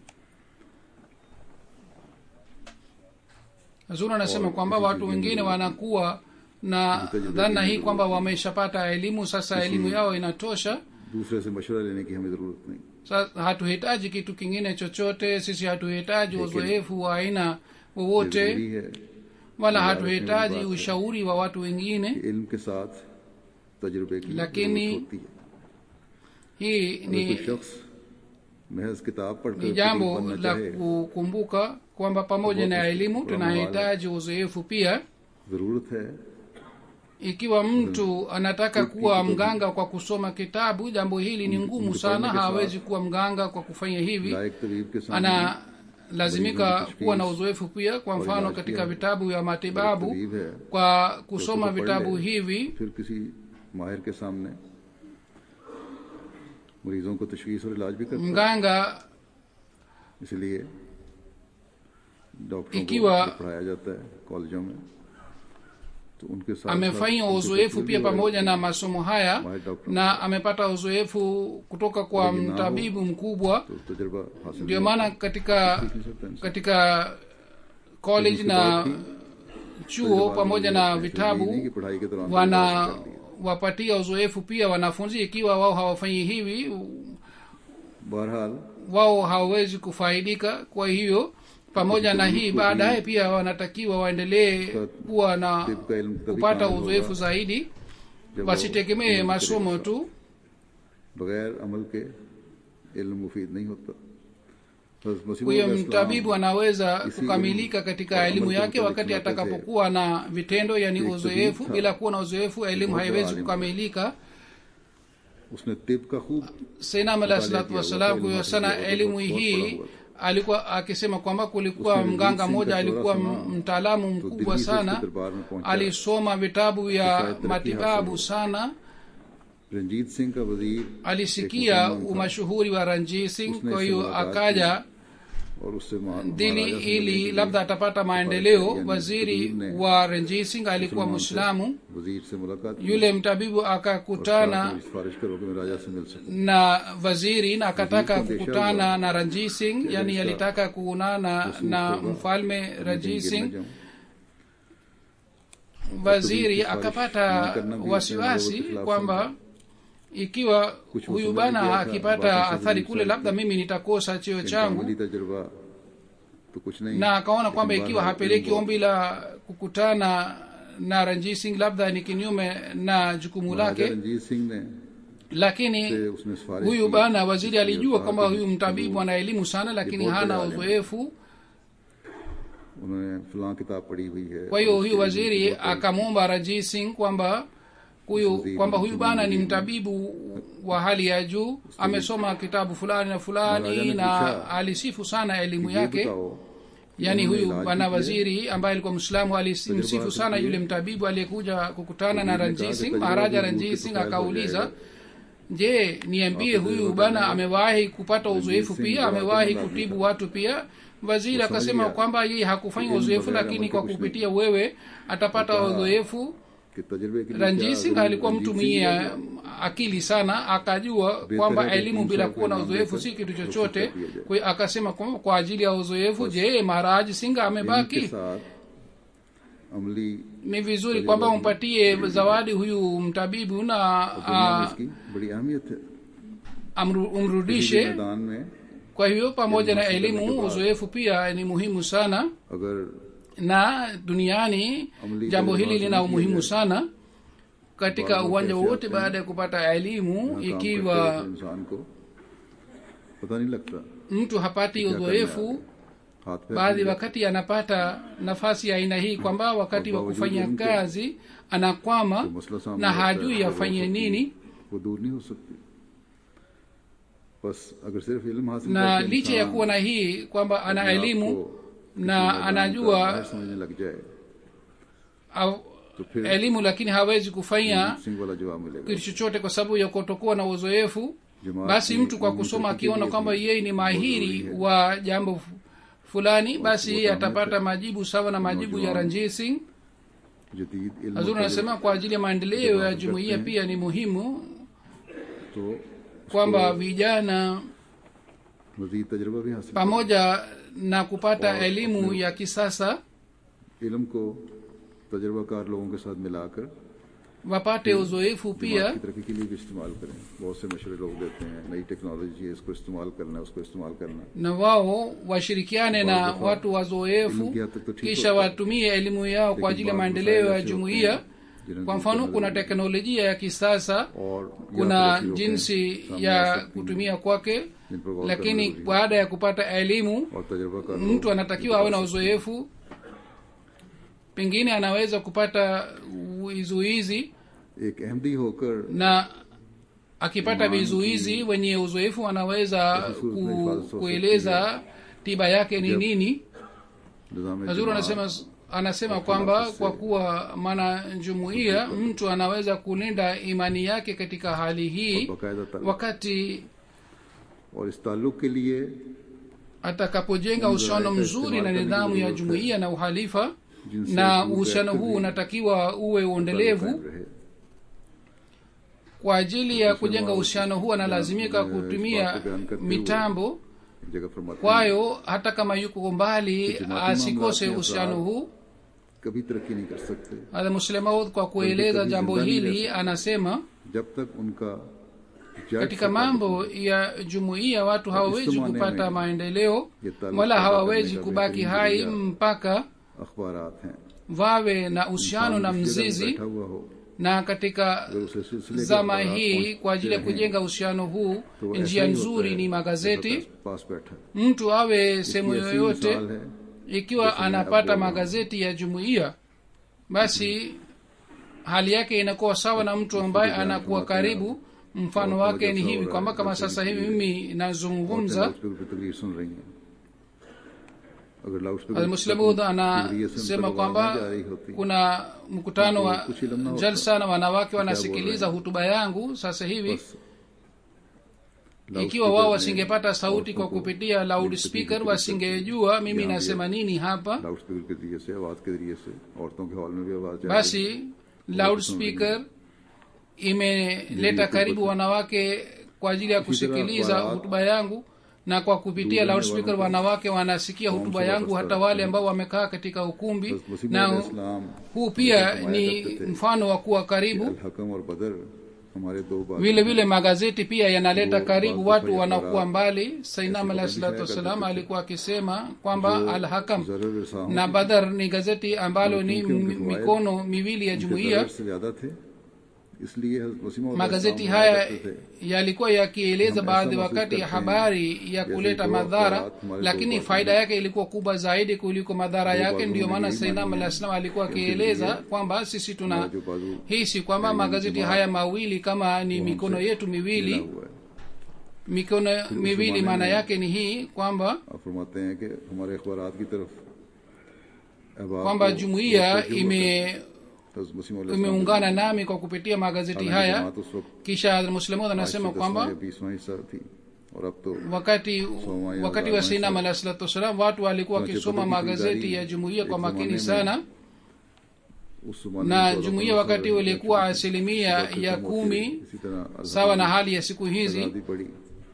zuri anasema kwamba watu wengine wanakuwa na dhana hii kwamba wameshapata elimu sasa elimu yao inatosha दूसरे से मशवरा लेने की हमें जरूरत नहीं sasa hatuhitaji kitu kingine chochote sisi hatuhitaji uzoefu wa aina wowote जरूरी है wala hatuhitaji ushauri wa watu wengine कि इल्म के साथ तजुर्बे की lakini जरूरत होती है hii अगर कोई ni शख्स महज किताब पढ़कर ni jambo करीब बनना la चाहे kukumbuka kwamba pamoja na elimu tunahitaji uzoefu pia जरूरत है ikiwa mtu anataka kuwa mganga kwa kusoma kitabu jambo hili ni ngumu sana hawezi kuwa mganga kwa kufanya hivi लायक तबीब के सामने analazimika kuwa na uzoefu pia kwa mfano katika vitabu vya matibabu तबीब है kwa kusoma तो पढ़ vitabu ले। hivi फिर किसी माहिर के सामने मरीजों को तशखीस और इलाज भी करता है mganga इसलिए डॉक्टरों को इकिवा- जब पढ़ाया जाता है कॉलेजों में तो उनके साथ amefanya साथ uzoefu उनकी pia तशखीस भी pamoja na masomo haya माहिर doctor na amepata uzoefu kutoka kwa Wengi nao- mtabibu mkubwa तो तजुर्बा हासिल ndio नहीं maana katika सीख नहीं सकता इंसान। katika college na chuo pamoja na vitabu नहीं कि पढ़ाई के दौरान wana तजुर्बा हासिल कर लिया। wapatia uzoefu pia wanafunzi ikiwa wao hawafanyi hivi बहरहाल wao hawawezi kufaidika kwa hiyo pamoja na hii baadaye pia wanatakiwa waendelee kuwa na तिब का इल्म तभी kupata कामिल uzoefu होगा zaidi जब वो wasitegemee इल्म masomo करेगा। tu बगैर अमल के इल्म मुफीद नहीं होता हज़रत मसीह huyo मौला mtabibu इस्लाम anaweza isi kukamilika katika kwa elimu amal yake kwa wakati mtalik atakapokuwa na vitendo yani एक uzoefu tabib bila था, kuwa na uzoefu elimu बहुत haiwezi alim था। kukamilika उसने तिब का खूब sainam alahi Mtalia salatu kiya, wassalam elimu kuyo sana hafiz, elimu बहुत- बहुत hii बड़ा हुआ alikuwa akisema kwamba kulikuwa Usme mganga Ranjit mmoja Singh ka alikuwa chora m- sana. mtaalamu तो mkubwa दिल्ली से उसके sana दरबार में पहुंचा alisoma vitabu शायद ya तरक्की matibabu हासिल हो। sana रंजीत सिंह का वजीर alisikia एक मुसलमान था। umashuhuri wa ranjit singh उसने kwa इससे hiyo मुलाकात akaja और उससे महा- dili महाराजा से ili मिलने के labda लिए atapata maendeleo yani waziri Kabir ne wa renjit singh alikuwa मुसलमान से mwislamu वजीर से मुलाकात की yule mtabibu और कहा akakutana कि सिफारिश करो कि मैं राजा से मिल सकूं na waziri na akataka Waziri kwa kukutana biashara na ranjit singh yani Biashara. alitaka kuonana Rasul na Khurram. mfalme मैं ranjit कहीं गिर singh न जाऊं। waziri Kabir की akapata सिफारिश ना करना भी wasiwasi अपने लोगों के खिलाफ kwamba ikiwa Kuch huyu usamali bana kiya tha, akipata basi athari sabuni kule safi. labda mimi nitakosa cheo इनका changu अमली तजुर्बा तो कुछ नहीं na akaona kwamba लेकिन ikiwa बहरहाल hapeleki इल्म ombi la kukutana na ranjit singh labda ni kinyume na jukumu महाराजा lake रंजीत सिंह ने lakini से उसने सिफारिश huyu की bana waziri कि alijua कहा kwamba कि huyu mtabibu ana elimu sana lakini बहुत hana बड़े आलिम हैं। uzoefu उन्होंने फलां किताब पढ़ी हुई है kwa hiyo और huyu उसके waziri लिए बहुत akamwomba ranjit singh kwamba huyu Waziri kwamba huyu mtumwa bana ni mwingine. mtabibu wa hali ya juu amesoma kitabu fulani na Maharaja fulani ne na pucha alisifu sana elimu ये yake बताओ yaani उन्होंने huyu इलाज bwana भी किया। waziri ambaye alikuwa mwislamu alimsifu Tajriba sana yake yule pia. mtabibu aliyekuja kukutana na Waziri ne ranjit kaha singh कि maharaja तजुर्बा भी ranjit दूर singh के तो akauliza फैल हो je niambie Wape huyu tajriba bana gani? amewahi kupata Ranjit uzoefu Singh pia wa amewahi Tamil Nadu kutibu tha. watu pia waziri Wo akasema samajh kwamba yeye hakufanya Ilmu uzoefu baghair lakini amal kwa ke kuch kupitia wewe atapata Ikaha, uzoefu कि तजुर्बे के लिए ranjit क्या singh जरूरी- alikuwa रंजीत mtu सिंह mwenye या akili sana akajua Behtar kwamba hai ki elimu तीन bila साल kuwa na का uzoefu इनाम si देकर kitu रुखसत chochote कर दिया जाए। kwa hiyo akasema kwamba kwa ajili ya uzoefu je maharaj singh इनके amebaki साथ अमली ni vizuri kwamba umpatie zawadi huyu mtabibu na दुनिया में a, इसकी बड़ी अहमियत है amru, किसी भी umrudishe मैदान में kwa hiyo pamoja na Elimu elimu hasil uzoefu pia ni muhimu sana अगर na duniani Amali jambo hili tajriba lina hasil umuhimu kiya sana katika Baadhi uwanja कैसे wowote आते हैं, baada ya kupata elimu यहाँ काम करते ikiwa हुए इंसान को पता नहीं लगता mtu hapati क्या करने uzoefu आते हैं। हाथ पैर baadhi खुल wakati anapata nafasi ya aina hii kwamba wakati wa Kwa kufanya bawajudu kazi anakwama जाते हैं। मसला सामने na आता है, hajui तो afanye वो सकती- nini वो दूर नहीं हो सकती बस अगर सिर्फ इल्म हासिल na करके licha ya इंसान kuwa na hii kwamba ana अपने आप elimu को किसी na मैदान का anajua माहिर समझने लग जाए au, तो फिर elimu lakini hawezi kufanya Singh वाला जवाब मिलेगा kitu chochote kwa sababu ya kutokuwa na uzoefu Jamaa basi ki mtu kwa elimu kusoma tafiti akiona hizi kwamba yeye ni mahiri बहुत जरूरी है। wa jambo fu- fulani basi yeye वो atapata तामीर majibu sawa na majibu ya नौजवान ranjit singh जदीद इल्म hazuri और anasema kwa ajili ya maendeleo ya Jamaa jumuiya करते हैं। pia ni muhimu तो kwamba vijana मजीद तजर्बा भी हासिल pamoja na kupata और elimu अपने- ya kisasa इल्म को तजर्बाकार लोगों के साथ मिलाकर wapate uzoefu दिमाग pia की तरक्की के लिए भी इस्तेमाल करें बहुत से मशवरे लोग देते हैं नई टेक्नोलॉजी है इसको इस्तेमाल करना है उसको इस्तेमाल करना है na wao washirikiane na Baadhi ya watu wazoefu elimu kiasi tu ठीक kisha होता है। watumie elimu yao kwa लेकिन ajili ya बात maendeleo मसाइल ya ऐसे होते jumuiya हैं जिन्हें kwa दूर mfano करना kuna जरूरी है। teknolojia ya kisasa और या kuna तो ऐसी होते हैं, jinsi सामने आ ya सकती हैं, kutumia kwake जिन पर गौर करना lakini जरूरी है। baada ya kupata elimu और तजर्बाकार लोग mtu anatakiwa awe na बता सकते हैं। uzoefu pengine anaweza kupata vizuizi एक अहमदी होकर na akipata Imani vizuizi ki- wenye uzoefu anaweza Yesu ku, Kristo alifanya kueleza tiba yake ni Jab- nini निजाम hazuru anasema anasema kwamba kwa kuwa maana jumuiya mtu anaweza kulinda imani yake katika hali hii बाकायदा ताल्लुक wakati और इस ताल्लुक के लिए atakapojenga Mungu uhusiano anaweka mzuri na istimali nidhamu kama ya vile jumuiya na uhalifa jinsi na ya uhusiano kuweka huu hivi, unatakiwa uwe ताल्लुक uendelevu कायम रहे। kwa ajili ya Kusema kujenga uhusiano huu analazimika eh, kutumia ispat beyan करते हुए mitambo एक जगह फरमाते हैं, kwayo hata kama yuko mbali Ijtimai asikose mamlaka uhusiano ya huu कभी तरक्की नहीं कर सकते hadha muslemaud kwa kueleza kabisa jambo ndani hili ya- anasema जब तक उनका जड़ katika से mambo ya jumuiya watu hawawezi Istimane kupata mein maendeleo ये ताल्लुक wala पैदा hawawezi करने का kubaki बेहतरीन hai जरिया mpaka अखबारात हैं wawe na uhusiano इंसान na जिस जगह mzizi बैठा हुआ हो na katika अगर उसे सिलसिले के zama अखबारात hii पहुंचते kwa ajili ya रहें, kujenga uhusiano huu तो वो njia ऐसा ही होता nzuri है, ni जैसा magazeti पास बैठा mtu awe इसकी sehemu ऐसी yoyote मिसाल है ikiwa Jaisemee anapata Abdul magazeti ya jumuiya basi hali yake inakuwa sawa na mtu ambaye Isije anakuwa jambo karibu mfano Watu wake ni wajaza hivi ora, kwamba kama जैसे sasa कि hivi mimi औरतें nazungumza loudspeaker पे तकरीर सुन रही हैं अगर loudspeaker almuslimud के जरिए से anasema उनका kwamba आवाज जा रही होती kuna mkutano wa Kuchi lamna hota. jalsa na wanawake Kya wanasikiliza bol rahe hutuba yangu sasa hivi बस ikiwa wao wasingepata sauti kwa kupitia loud speaker wasingejua mimi nasema nini hapa loudspeaker के जरिए से आवाज के जरिए से औरतों के हॉल में भी आवाज जा रही है। basi loud speaker imeleta karibu wanawake kwa ajili ya kusikiliza hutuba yangu na kwa kupitia loud speaker wanawake wanasikia hutuba yangu hata wale ambao wamekaa katika ukumbi Wasim na इस्लाम huu pia ni mfano wa kuwa karibu अल हकम और बदर हमारे दो बात vile vile magazeti pia yanaleta karibu watu wanakuwa mbali sainam alahi salatu wassalam alikuwa akisema kwamba al hakam जरूर रसाम na badar ni gazeti ambalo ni mi- mikono miwili ya jumuiya से ज्यादा थे इसलिए हज़रत वसीम और magazeti इस्लाम haya करते थे। yalikuwa yakieleza Naam, baadhi ऐसा wakati महसूस करते habari ya जैसे kuleta दो madhara अफराद हमारे lakini दो faida yake ilikuwa kubwa zaidi kuliko madhara yake बाजुओं ndiyo में maana यही sainam मानी alah है salam alikuwa कि उनके akieleza लिए kwamba sisi tuna हमारा जो बाजू hisi kwamba magazeti haya mawili kama ni mikono yetu मिला miwili हुआ है mikono miwili maana yake ni hii kwamba आप फरमाते हैं कि हमारे अखबार की तरफ अहबाब kwamba को jumuiya बहुत तवज्जो ime है। हज़रत वसीम अलैहि सलाम imeungana nami kwa kupitia magazeti हालांकि haya जमात उस वक्त kisha muslimud anasema आज से kwamba दसवां या बीसवां हिस्सा थी और अब तो wakati Soma ya wakati wa Ramadhani sinam alah salatu wassalam watu walikuwa Tunache wakisoma kutoka magazeti kidari, ya jumuiya kwa एक makini जमाने में sana उस जमाने na में चौदह jumuiya पंद्रह wakati साल ulikuwa की asilimia थी। ya खत्म होती kumi रही। इसी तरह अल sawa na हकम hali ya siku hizi आजादी पड़ी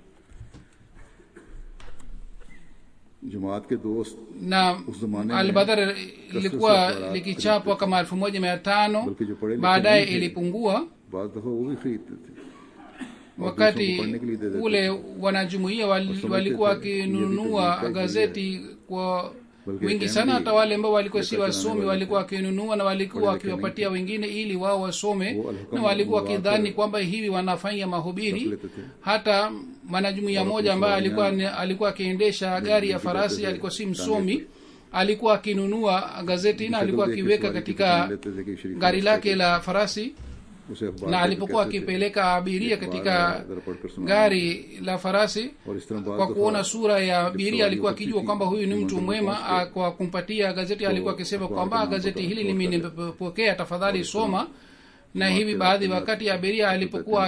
जमात के दोस्त na उस जमाने में albadhar से ilikuwa अखबारात likichapwa kama elfu moja mia tano बल्कि जो पढ़े लिखे baadaye नहीं थे, ilipungua बाज दफा वो भी खरीदते थे और wakati दूसरों को पढ़ने के लिए दे देते ule wanajumuia wal, Wasomeke walikuwa tu, ये भी wakinunua तकनीक gazeti kwa बल्कि wingi कहने sana की hata wale ambao walikuwa si लेकर wasomi चलाने वाले walikuwa wakinunua na walikuwa पढ़े लिखे wakiwapatia wengine ili wao wasome वो अलहकम na walikuwa हुआ wakidhani कर kwamba hivi wanafanya रख mahubiri लेते थे hata mwanajumuia Wala moja ambaye kuswali alikuwa yani. alikuwa akiendesha gari ya vipi farasi कहते थे, alikuwa si टांगे msomi alikuwa akinunua gazeti na शक्ल alikuwa देख के akiweka समझ के katika पहचान लेते थे कि शरीफ gari रास्ते lake पे la farasi उसे अखबार na देकर alipokuwa कहते थे, akipeleka abiria "ये katika अखबार है, जरा पढ़कर सुनाओ।" gari la farasi और इस तरह बाद kwa दफा kuona sura ya जब abiria सवारी alikuwa होती akijua थी, kwamba huyu ni मंजिल mtu में mwema पहुंच गए। ah, kwa kumpatia gazeti alikuwa akisema अखबार kwamba का नाम gazeti पता- hili पता mimi करते। nimepokea tafadhali और इस soma na जमात hivi के baadhi रात wakati में abiria alipokuwa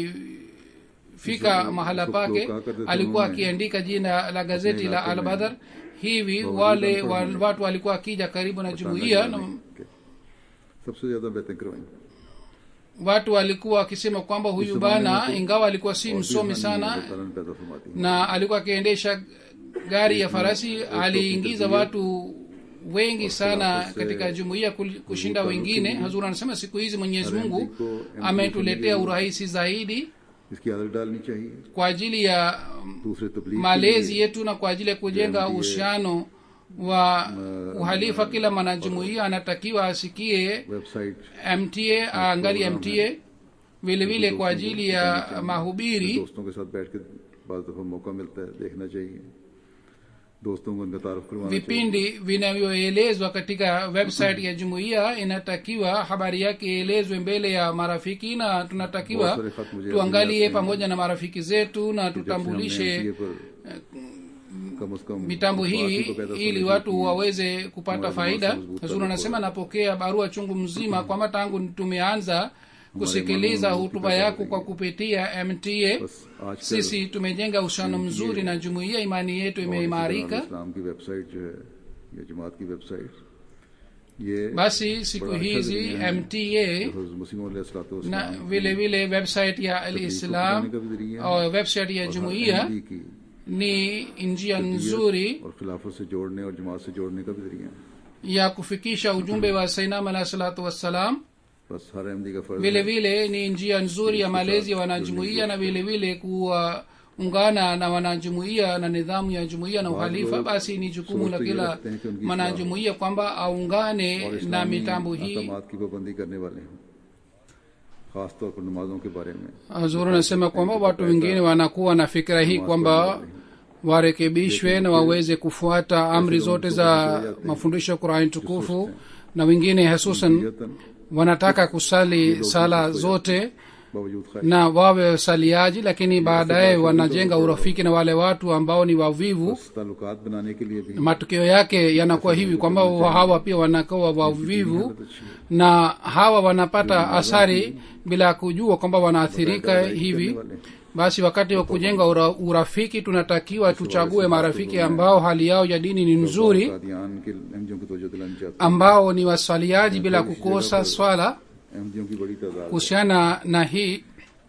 akifika इसको- mahala इसको pake लोग कहा करते थे alikuwa उन्होंने akiandika jina la gazeti अपने la इलाके में albadar hivi बावजूद wale अनपढ़ wa- होने watu walikuwa akija karibu na बताना jumuiya जाने na के। सबसे ज्यादा बेहतर करवाएं watu walikuwa wakisema kwamba huyu इस bana जमाने में तो ingawa alikuwa si और भी msomi हानि sana अल्लाह ताला ने पैदा फरमाती है। na alikuwa akiendesha gari ya farasi Islam, aliingiza Islam, watu wengi sana khilafa se katika jumuiya kul- kushinda taluki wengine ni- hazur anasema siku hizi mwenyezi Hare mungu Mziko, MT ametuletea Familia, urahisi zaidi इसकी आदत डालनी चाहिए kwa ajili ya दूसरे तबलीग के malezi लिए yetu na kwa ajili ya kujenga Ndiye- uhusiano wa uhalifa kila mwanajumuia anatakiwa asikie website mta aangalie program mta vile vile kwa दोस्तों को ajili बतानी ya चाहिए। mahubiri दोस्तों के साथ बैठ के बाद दफा मौका मिलता है देखना चाहिए दोस्तों को उनका तारुफ करवाना चाहिए vipindi vinavyoelezwa katika website ya jumuiya inatakiwa habari yake ielezwe mbele ya marafiki na tunatakiwa बहुत सारे खत मुझे tuangalie अभी आते हैं pamoja na marafiki zetu na कि जब से हमने tutambulishe MTA पर कम से कम mitambo इस बात hii को पैदा ili समझने watu की waweze kupata Mwanzo faida mwanzo mzuri hazur anasema napokea barua chungu mzima kwamba tangu tumeanza kusikiliza mwanzo hutuba mzuri yako kwa kupitia mta बस आज sisi tumejenga uhusiano mzuri na jumuiya imani yetu imeimarika इस्लाम की वेबसाइट जो है या जमात की वेबसाइट ये basi siku बड़ा अच्छा hizi जरिया है। mta जो हज़रत मसीह मौला सलातो na वसलाम vile vile website ya तबलीग को alislam फैलाने का भी जरिया है। au website ya और हर jumuiya अहमदी की ni njia तबीयत nzuri और खिलाफत से जोड़ने और जमात से जोड़ने का भी जरिया है ya kufikisha ujumbe wa sainam alahi salatu wassalam बस हर अहमदी का फर्ज vile है vile ni njia nzuri ya malezi ya wanajumuiya na vile vile kuwaungana na wanajumuiya na nidhamu ya jumuiya na uhalifa basi ni jukumu la kila mwanajumuiya kwamba और aungane na इस्लामी mitambo hii अहकामात की पाबंदी करने वाले हैं खास तौर पर नमाजों के बारे में hazur anasema kwamba watu wengine wanakuwa na fikira hii kwamba warekebishwe na waweze kufuata amri zote za mafundisho ya qurani tukufu na wengine hususan नियतन wanataka kusali sala zote बावजूद खैर na wawe wasaliaji lakini baadaye wanajenga urafiki na wale watu ambao ni wavivu बस ताल्लुकात बनाने के लिए भी matokeo yake yanakuwa hivi kwamba hawa pia wanakuwa wavivu na hawa wanapata athari bila kujua kwamba wanaathirika hivi basi wakati wa kujenga ura, urafiki tunatakiwa tuchague marafiki ambao hali yao ya dini ni nzuri Kadian के अहमदियों की तवज्जो दिलानी चाहते ambao ni waswaliaji bila kukosa swala हैं अहमदियों की बड़ी तादाद है। kuhusiana na hii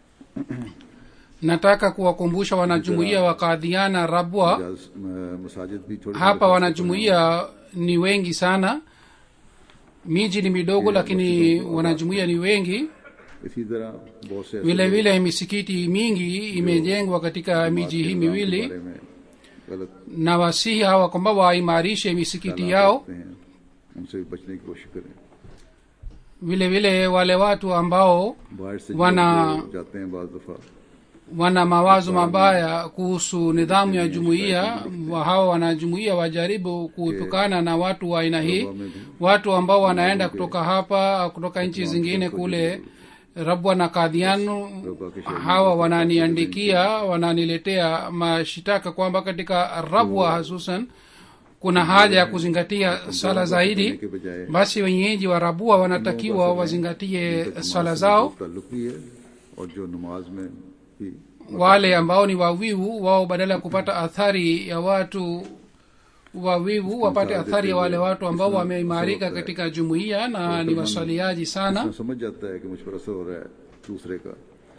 nataka kuwakumbusha wanajumuiya wa kadhiana rabwa Ejaz- म- मसाजिद भी थोड़ी hapa wanajumuiya ni wengi sana miji ni midogo lakini wanajumuiya ni wengi इसी तरह बहुत से ऐसे vile vile misikiti mingi imejengwa katika miji hii miwili बारे में गलत na wasihi hawa kwamba waimarishe misikiti yao रखते हैं उनसे भी बचने की कोशिश करें vile vile wale watu ambao बाहर से वना- जो जाते हैं बाज दफा wana mawazo mabaya kuhusu nidhamu ya jumuiya wa hawa wanajumuiya wajaribu kuepukana na watu wa aina hii watu ambao wanaenda kutoka hapa au kutoka nchi zingine kule rabwa na kadhianu hawa wananiandikia wananiletea mashitaka kwamba katika rabwa hasusan kuna haja ya kuzingatia swala zaidi के बजाय basi wenyeji wa rabua wanatakiwa wazingatie swala zao ताल्लुक भी है और जो नमाज में भी wale ambao ni wawivu wao badala ya kupata athari ya watu wawivu wapate athari ya wale watu ambao wameimarika katika jumuiya na ni waswaliaji sana इंसान समझ जाता है कि मुझ पर असर हो रहा है दूसरे का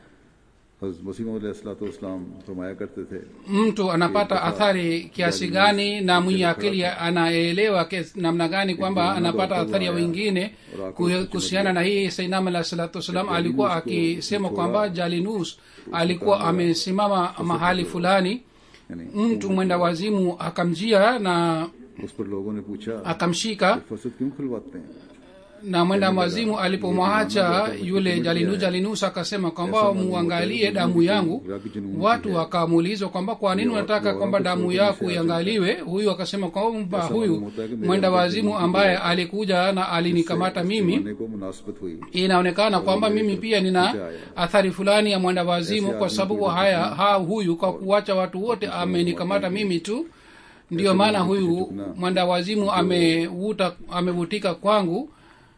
हज़रत मसीह मसीम फरमाया करते थे mtu anapata athari kiasi gani na mwenye akili anaelewa kes- namna gani kwamba anapata athari ya wengine Kuhe- kuhusiana na hii sainam alah salatu wassalam alikuwa akisema kwamba jalinus alikuwa amesimama mahali fulani यानी mtu mwenda wazimu akamjia na उस पर लोगों ने पूछा akamshika फसद क्यों खुलवाते हैं na mwenda mwazimu alipomwacha yule jalinu jalinus akasema kwamba muangalie damu yangu watu wakamuulizwa kwamba kwa nini unataka kwamba damu yako iangaliwe huyu akasema kwamba huyu mwenda wazimu ambaye alikuja na alinikamata mimi मानने को मुनासिबत हुई inaonekana kwamba mimi pia nina athari fulani ya mwenda wazimu kwa sababu haya ha huyu kwa kuwacha watu wote amenikamata mimi tu ndiyo maana huyu mwenda wazimu amevuta amevutika kwangu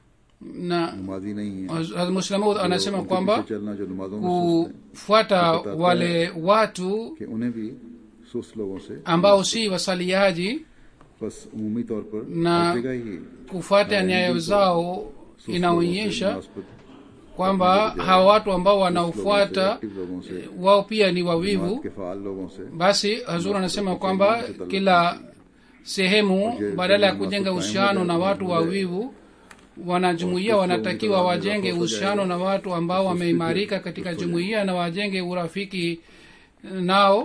na नमाजी नहीं है Hazrat Muslim Maud anasema उनके kwamba पीछे चलना जो नमाजों में सुस्त है kufuata wale watu कि उन्हें भी सुस्त लोगों से ambao si wasaliaji बस उमूमी तौर पर ना- हर जगह ही kufuata nyayo zao सुस्त लोगों से inaonyesha मुनासिबत kwamba hawa watu ambao लोगों से wanaofuata एक्टिव लोगों से wao pia ni जमात wavivu के फाल लोगों से basi hazur anasema kwamba kila sehemu badala ya kujenga uhusiano na watu wawivu wanajumuia wanatakiwa wajenge uhusiano na watu ambao wameimarika katika jumuiya na wajenge urafiki nao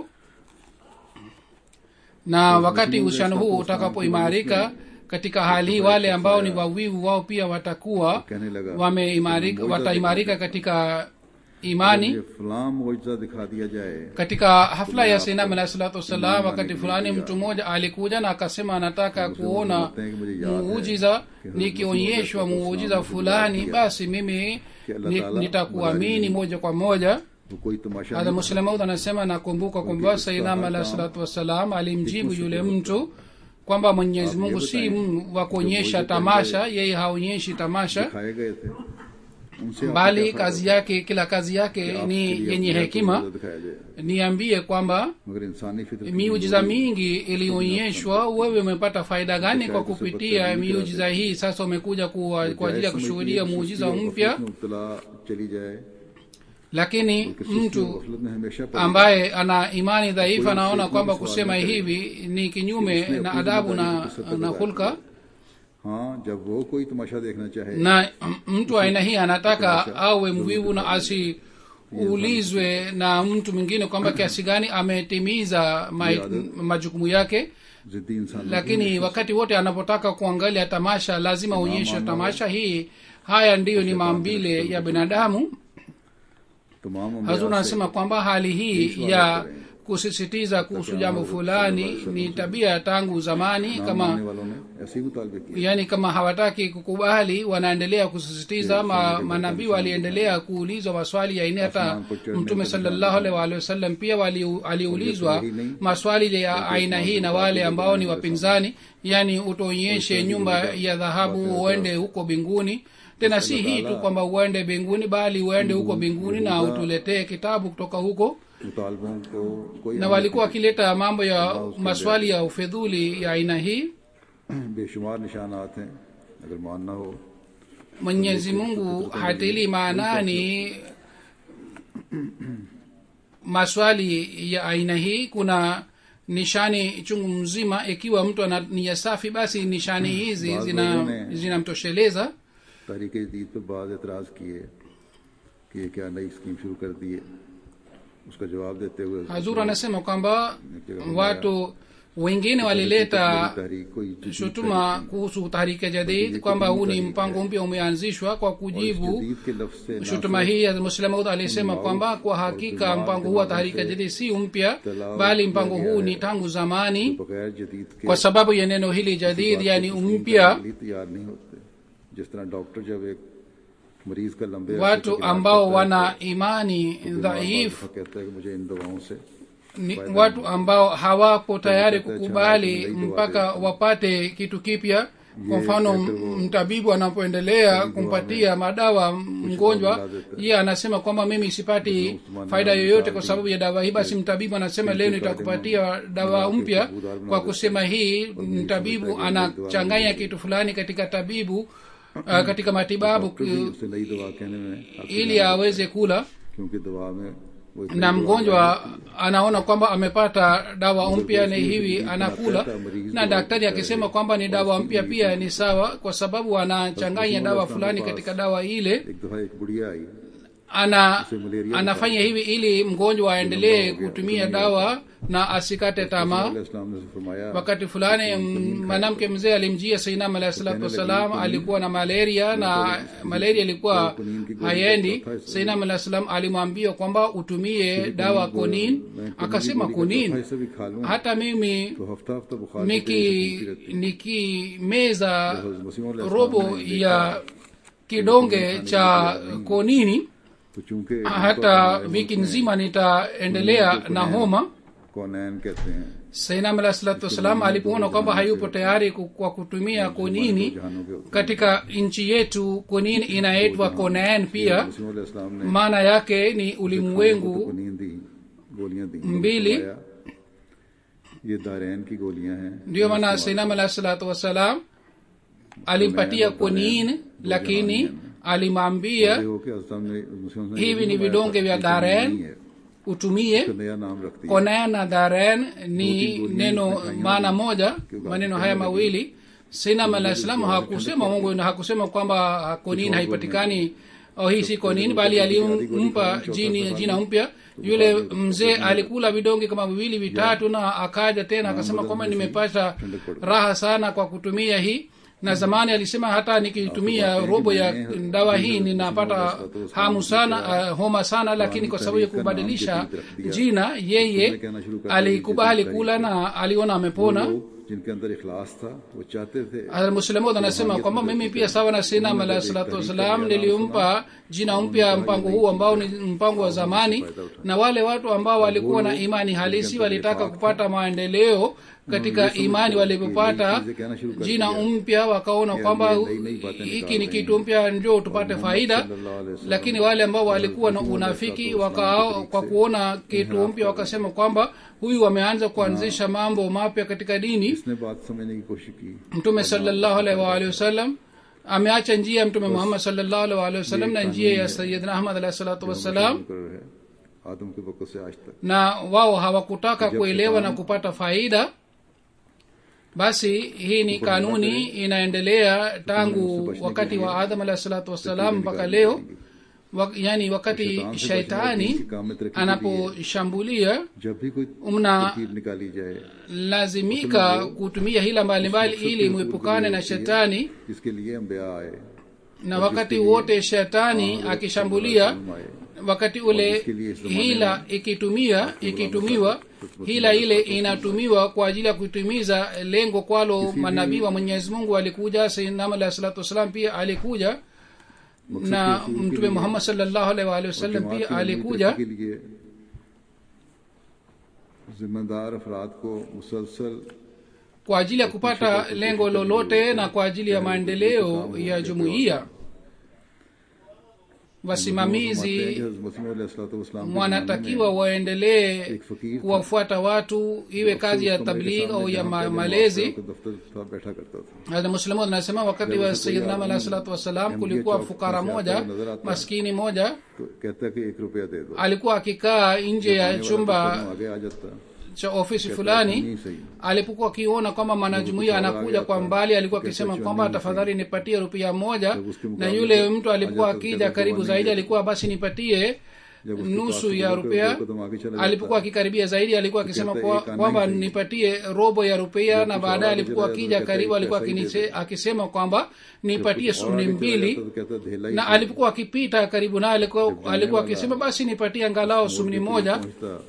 na wakati uhusiano huu utakapoimarika katika hali hii wale ambao ni wawivu wao pia watakuwa कहने लगा wameimarika wataimarika katika imani ये फलाम मुआवजा दिखा दिया जाए katika hafla ya sinam alahi salatu wassalam wakati fulani mtu mmoja alikuja na akasema anataka kuona muujiza nikionyeshwa muujiza fulani basi mimi ni- nitakuamini moja kwa moja वो कोई तमाशा hadha नहीं muslemaud anasema nakumbuka kwamba sainam alahi salatu wassalam alimjibu yule mtu kwamba mwenyezi mungu si m- wa kuonyesha tamasha yeye haonyeshi tamasha दिखाए गए थे उनसे आपको bali क्या फर्क kazi yake kila kazi yake है? ni आपके लिए yenye अपने आप को hekima मुआवजा दिखाया जाए niambie kwamba मगर इंसानी फितरत miujiza mingi ilionyeshwa wewe umepata faida gani kwa kupitia miujiza hii sasa umekuja kuwa- kwa ajili ya kushuhudia muujiza mpya मुबतला चली जाए lakini किसी mtu गफलत में हमेशा पड़ी ambaye ana imani dhaifu anaona kwamba kusema hivi ni kinyume na adabu na, na hulka हाँ जब वो कोई तमाशा देखना चाहे na mtu wa aina hii anataka awe mvivu na asiulizwe na mtu mwingine kwamba kiasi gani ametimiza ma- majukumu yake जिद्दी इंसान lakini wakati wote anapotaka kuangalia tamasha lazima aonyeshe tamasha hii haya ndiyo ni maumbile ya binadamu तमाम अम्बिया hazur से anasema kwamba hali hii ya kusisitiza kuhusu jambo fulani ni tabia tangu zamani नाम kama मानने वालों ने ऐसे ही मुतालबे किया yani kama hawataki kukubali wanaendelea kusisitiza ma, manabii waliendelea kuulizwa maswali ya aina hata mtume salallahu alaihi waalihi wasallam pia wali- aliulizwa maswali ya aina hii na wale ambao ni wapinzani yani utuonyeshe nyumba ya dhahabu uende huko mbinguni tena si hii tu kwamba uende mbinguni bali uende huko mbinguni na utuletee kitabu kutoka huko मुतालबों को कोई na walikuwa wakileta mambo ya maswali ya ufedhuli ya aina hii बेशुमार निशानात हैं अगर मानना हो mwenyezi mungu hatilii maanani maswali ya aina hii kuna nishani chungu mzima ikiwa mtu ana nia safi basi nishani hizi Baadhi zina wengine- zinamtosheleza तहरीक जदीद पर बाद एतराज़ किए कि ये क्या नई स्कीम शुरू कर दी है उसका जवाब देते हुए hazur anasema kwamba watu wengine walileta तहरीक कोई जदीद shutuma kuhusu tahrike jadid kwamba huu ni mpango mpya umeanzishwa kwa kujibu जदीद के लफ्ज से ना shutuma hii ya muslemaud alisema kwamba kwa hakika mpango huu wa tahrika jadid si mpya bali mpango huu ni tangu zamani बगैर जदीद के kwa sababu ya neno hili jadid yani mpya लिए तैयार नहीं होते जिस तरह डॉक्टर जब एक मरीज का लंबे अरसे watu तक इलाज ambao करता है, wana imani तो बीमार dhaifu बादशाह कहता है कि मुझे इन दवाओं से ni watu ambao hawapo tayari kukubali mpaka wapate kitu kipya kwa mfano mtabibu anapoendelea kumpatia madawa mgonjwa yeye anasema kwamba mimi sipati faida yoyote kwa sababu ya dawa hii basi mtabibu anasema leo nitakupatia dawa mpya kwa kusema hii mtabibu anachanganya kitu fulani katika tabibu uh, katika matibabu doctor भी ku- उसे नई दवा कहने में आपकी ili aweze kula क्योंकि दवा में वो इतनी na दवा mgonjwa anaona kwamba amepata dawa mpya ni hivi anakula na daktari akisema kwamba ni dawa mpya pia ni sawa kwa sababu anachanganya dawa fulani katika dawa ile एक दफा एक बुढ़िया आई ana anafanya hivi ili mgonjwa aendelee kutumia dawa na asikate tamaa इस्लाम ने फरमाया wakati fulani m- mwanamke mzee alimjia sainam alahi salatu wassalam alikuwa na malaria na malaria ilikuwa haiendi sainam alahi salam alimwambia kwamba utumie dawa konin akasema konin ऐसे भी खा लूं hata mimi तो हफ्ता हफ्ता बुखार niki nikimeza मसीह robo ya kidonge cha konini तो चूंकि hata wiki nzima nitaendelea na homa कौनैन कहते हैं sainam alah salatu wassalam alipoona kwamba hayupo tayari ku- kwa kutumia konini जहानों के होते katika nchi yetu konini inaitwa konan pia मसीह इस्लाम ने maana yake ni ulimwengu को नींद दी गोलियां दी mbili फरमाया, ये दारैन की गोलियां हैं ndiyo maana sainam alah salatu wassalam alimpatia konin lakini alimwambia ये हो के हजरत ने मुस्लिम ने hivi ni vidonge vya dharen utumie तो नया नाम रख दिया konan na dharen ni neno maana moja maneno haya mawili sinam alah salam hakusema mungu na hakusema kwamba konin haipatikani au hii si konin bali alimpa jini jina mpya yule mzee alikula vidonge kama viwili vitatu na akaja tena akasema kwamba nimepata raha sana kwa kutumia hii na zamani alisema hata nikitumia robo ya dawa hii ninapata hamu sana uh, homa sana lakini kwa sababu ya kubadilisha jina yeye alikubali kula na aliona amepona लोग जिनके अंदर इखलास था वो चाहते थे muslimod anasema kwamba mimi pia sawa na sinam alahi salatu wassalam nilimpa jina mpya mpango huu ambao ni mpango wa zamani na wale watu ambao walikuwa na imani halisi walitaka kupata maendeleo katika imani walipopata jina mpya wakaona kwamba hiki ni kitu mpya njo tupate faida lakini wale ambao walikuwa na unafiki waka, kwa kuona kitu mpya wakasema kwamba huyu wameanza kuanzisha mambo mapya katika dini इसने बात समझने की कोशिश की mtume salllahu alaihi waalihi wasallam ameacha njia ya mtume muhammad salllahu alaihi waalihi wasallam na njia ya sayidina ahmad alahi salatu wassalam मुकर्रर है आदम के वक्त से आज तक na wao hawakutaka kuelewa na kupata faida basi hii ni kanuni inaendelea tangu wakati wa adam alahi salatu wassalam mpaka leo wa, yani wakati shaitani anaposhambulia जब भी कोई mna तरकीब निकाली जाए lazimika kutumia hila mbalimbali ili mwepukane na shetani जिसके लिए अम्बिया आए na wakati wote shetani akishambulia wakati ule hila ikitumia ikitumiwa hila ile inatumiwa kwa ajili ya kutumiza lengo kwalo manabii wa mwenyezi mungu alikuja sainam alahi salatu wassalam pia alikuja na mtume muhammad salllahu alaihi waalihi wasallam जमात pia की alikuja के लिए जिम्मेदार अफराद को मुसलसल kwa ajili ya kupata lengo lolote na kwa ajili ya maendeleo ya jumuiya wasimamizi wanatakiwa waendelee kuwafuata watu iwe kazi ya tabligh au ya ma- malezi muslimu anasema wakati wa sayidnam alahi salatu wassalam kulikuwa fukara moja maskini moja कहता कि एक रुपया दे दो alikuwa akikaa nje ya तो chumba आगे आ जाता cha ofisi fulani नहीं सही alipokuwa akiona kwamba mwanajumuia anakuja kwa mbali alikuwa akisema kwamba tafadhali nipatie rupia moja na yule mtu alipokuwa akija karibu zaidi alikuwa basi nipatie nusu ya rupia alipokuwa akikaribia zaidi alikuwa akisema kwa- kwamba nipatie robo ya rupia na baadaye alipokuwa akija karibu alikuwa akinise- akisema kwamba nipatie sumni mbili na alipokuwa akipita karibu naye alikuwa alikuwa akisema basi nipatie angalau sumni moja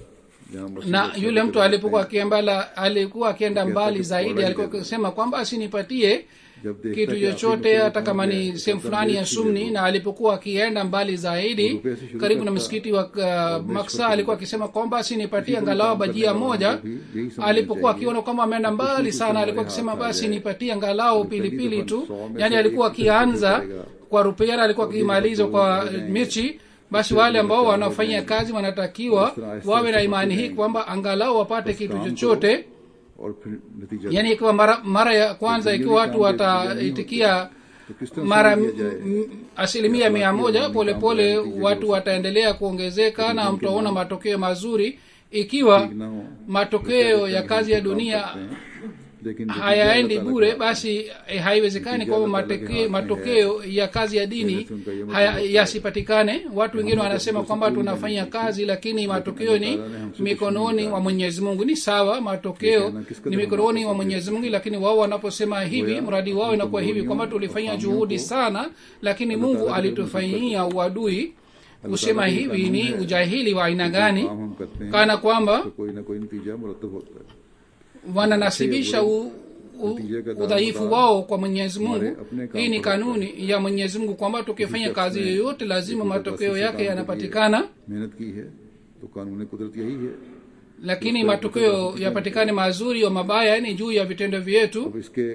na yule mtu alipokuwa akiembala alikuwa akienda mbali zaidi alikuwa akisema kwamba asinipatie kitu chochote hata kama ni sehemu fulani ya sumni na alipokuwa akienda mbali zaidi karibu na msikiti wa uh, maksa alikuwa akisema kwamba asinipatie angalau bajia moja alipokuwa akiona kwamba ameenda mbali sana alikuwa akisema basi nipatie angalau pilipili tu yaani alikuwa akianza kwa rupiara alikuwa akimaliza kwa michi basi wale ambao wanaofanya kazi wanatakiwa wawe na imani hii kwamba angalau wapate kitu chochote और फिर नतीजा yaani ikiwa mara, mara ya kwanza ikiwa watu wataitikia mara m- m- asilimia mia moja polepole watu wataendelea kuongezeka na mtaona matokeo mazuri ikiwa ना हो matokeo ya kazi ya dunia लेकिन नतीजा hayaendi अल्लाह ताला bure basi eh, haiwezekani kwamba matokeo, matokeo ya kazi ya dini haya- yasipatikane watu wengine wanasema kwamba tunafanya kazi lakini matokeo ni mikononi mwa mwenyezi mungu ni sawa matokeo ni mikononi mwa mwenyezi mungu lakini wao wanaposema hivi mradi wao inakuwa hivi kwamba tulifanya juhudi sana lakini mungu alitufanyia uadui kusema hivi ni ujahili wa aina gani काम हम करते हैं kana kwamba तो कोई ना कोई नतीजा मुरतब होता है wananasibisha u, u, udhaifu wao kwa mwenyezi mungu hii ni kanuni ya mwenyezi mungu kwamba tukifanya kazi yoyote lazima matokeo yake yanapatikana मेहनत की है तो कानून कुदरत यही है lakini matokeo yapatikane mazuri au mabaya ni juu ya vitendo vyetu अब इसके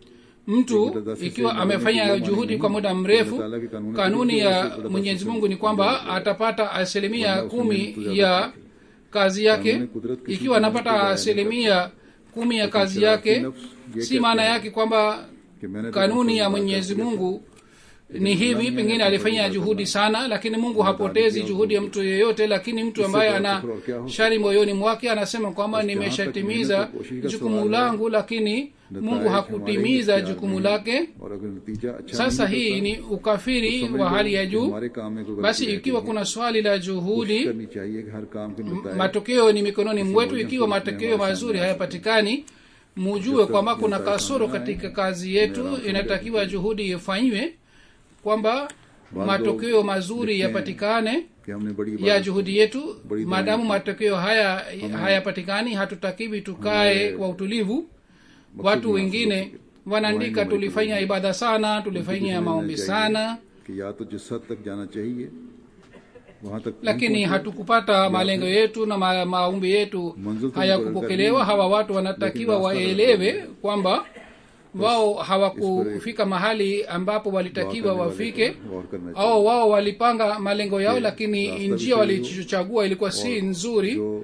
mtu ikiwa amefanya juhudi kwa muda mrefu kanuni ya mwenyezi mungu ni kwamba atapata asilimia kumi ya kazi yake ikiwa anapata asilimia kumi ya kazi yake si maana yake kwamba कि मैंने तो kanuni ya mwenyezi mungu ni hivi pengine alifanya juhudi sana lakini mungu hapotezi juhudi ya mtu yeyote lakini mtu ambaye ana shari moyoni mwake anasema kwamba nimeshatimiza jukumu langu lakini mungu hakutimiza jukumu lake और अगर नतीजा अच्छा sasa नहीं hii ni ukafiri wa hali ya juu हमारे काम में कोई basi गलती ikiwa kuna swali la juhudi करनी चाहिए कि हर काम के नतीजे matokeo ni mikononi mwetu ikiwa matokeo mazuri hayapatikani mujue kwamba kuna kasoro katika kazi yetu inatakiwa juhudi ifanywe kwamba matokeo mazuri yapatikane कि हमने बड़ी ya juhudi yetu maadamu matokeo haya hayapatikani hatutakiwi tukae kwa utulivu watu wengine wanaandika tulifanya ibada sana tulifanya maombi sana कि या तो जिस हद तक जाना चाहिए वहां तक lakini hatukupata malengo yetu na ma, maombi yetu hayakupokelewa hawa watu wanatakiwa waelewe kwamba wao hawakufika mahali ambapo walitakiwa wafike गौर करना au wao walipanga malengo yao lakini njia walichochagua ilikuwa si nzuri जो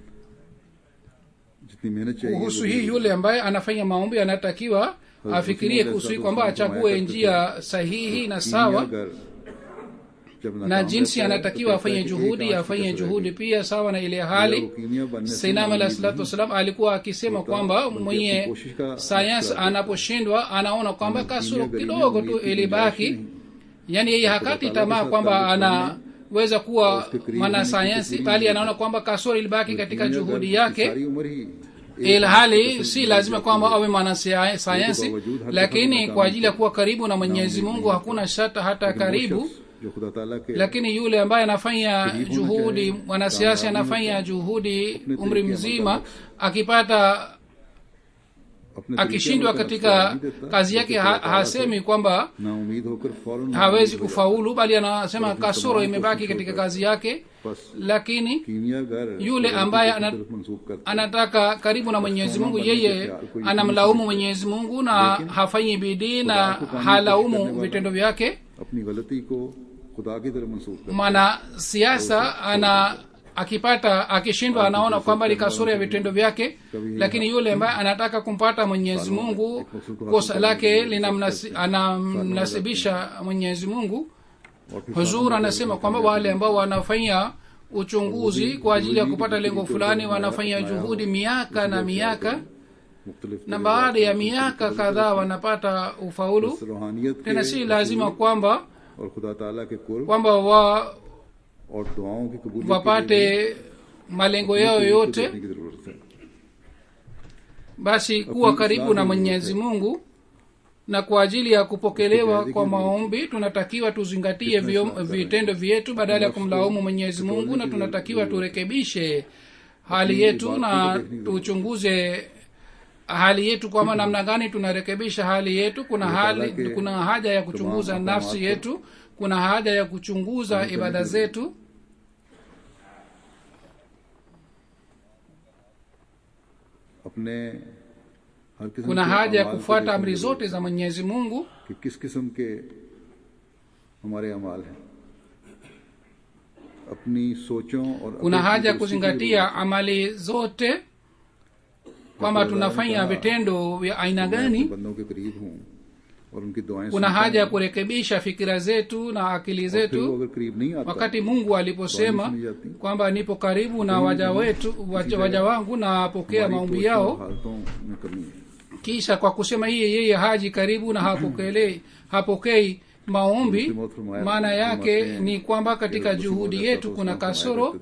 जितनी मेहनत चाहिए kuhusu hii yule ambaye anafanya maombi anatakiwa afikirie kuhusu hii kwamba achague njia sahihi na sawa अगर जब na नाकाम jinsi रहता है, anatakiwa तो afanye कहता है कि juhudi एक आंख afanye की कसर juhudi रहेगी। pia sawa na ile hali कीमिया बनने से sainam मालूम alah नहीं salatu wassalam alikuwa akisema kwamba mwenye sayansi anaposhindwa anaona kwamba kasoro kidogo tu ilibaki yaani yeye hakati tamaa kwamba anaweza kuwa mwanasayansi bali anaona kwamba kasoro ilibaki katika juhudi yake सारी उम्र ही ilhali si lazima kwamba awe mwanasayansi lakini kwa ajili ya kuwa karibu na mwenyezi mungu hakuna shata hata karibu जो खुदा ताला के lakini yule ambaye anafanya juhudi mwanasiasa anafanya juhudi umri mzima akipata अपने akishindwa तरीके katika नहीं देता, kazi yake ha, hasemi kwamba ना उम्मीद होकर फौरन hawezi kufaulu bali anasema kasoro imebaki katika kazi yake बस lakini कीमियागर yule ambaye ana, तरफ मंसूब करता anataka karibu na mwenyezi mungu yeye anamlaumu mwenyezi mungu na hafanyi bidii na halaumu vitendo vyake अपनी गलती को खुदा की तरफ मंसूब कर mwanasiasa ana akipata akishindwa anaona kwamba ni kasoro ya vitendo vyake lakini yule ambaye anataka kumpata mwenyezi mungu kosa lake linamnasi- anamnasibisha mwenyezi mungu और फिर huzur anasema kwamba wale ambao wanafanya uchunguzi kwa ajili ya kupata lengo fulani wanafanya juhudi miaka na miaka मुख्तलिफ na baada ya miaka kadhaa wanapata ufaulu रूहानियत के tena si lazima kwamba और खुदा ताला के कुर्ब kwamba wa और दुआओं की कबूलियत wapate malengo yao की yote देखने की जरूरत है basi kuwa karibu na mwenyezi mungu na kwa ajili ya kupokelewa kwa maombi tunatakiwa tuzingatie vyo- vitendo vyetu badala ya kumlaumu mwenyezi mungu na tunatakiwa turekebishe hali yetu na tuchunguze hali yetu kwamba namna gani tunarekebisha hali yetu kuna hali kuna haja ya kuchunguza nafsi yetu kuna haja ya kuchunguza ibada zetu अपने हर किस्म kuna के haja ya अमाल को kufuata देखने amri की zote za mwenyezi mungu जरूरत है कि किस किस्म के हमारे अमाल हैं अपनी सोचों और kuna अकल की haja ya दुरुस्ती की kuzingatia amali zote kwamba tunafanya vitendo vya aina जरूरत है। gani मैं अपने बंदों के करीब हूँ और उनकी दुआएं kuna सुनता haja ya हूँ। kurekebisha fikira zetu na akili और फिर वो zetu अगर करीब नहीं आता wakati mungu aliposema सुनी जाती। kwamba nipo karibu na waja wetu waja, waja wangu na apokea हमारी maombi सोचों yao और हालतों में कमी है kisha kwa kusema hiye yeye haji karibu na hapokele hapokei maombi maana yake ni kwamba katika juhudi yetu kuna kasoro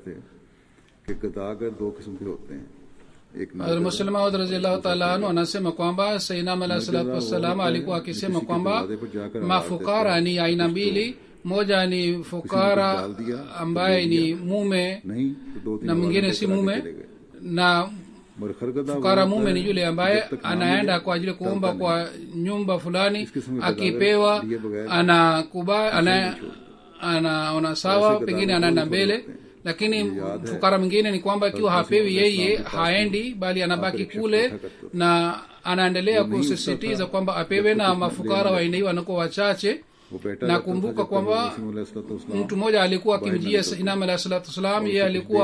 कि गदागर दो किस्म के होते हैं एक muslemaud raziallahu taala anhu anasema kwamba sainam alah salatu wassalam alikuwa akisema kwamba mafukara ni aina mbili moja ni fukara ambaye ni mume नहीं तो दो तीन na mwingine si mume na मगर खरगदा fukara mume ni yule ambaye anaenda kwa ajili ya kuomba kwa nyumba fulani akipewa anakuba ana anaona sawa pengine anaenda mbele lakini fukara mwingine ni kwamba ikiwa hapewi yeye haendi bali anabaki kule na anaendelea kusisitiza kwamba apewe na mafukara waenei wanakuwa wachache वो बेटा nakumbuka kwamba mtu mmoja alikuwa akimjia inam alah salatu wassalam yeye alikuwa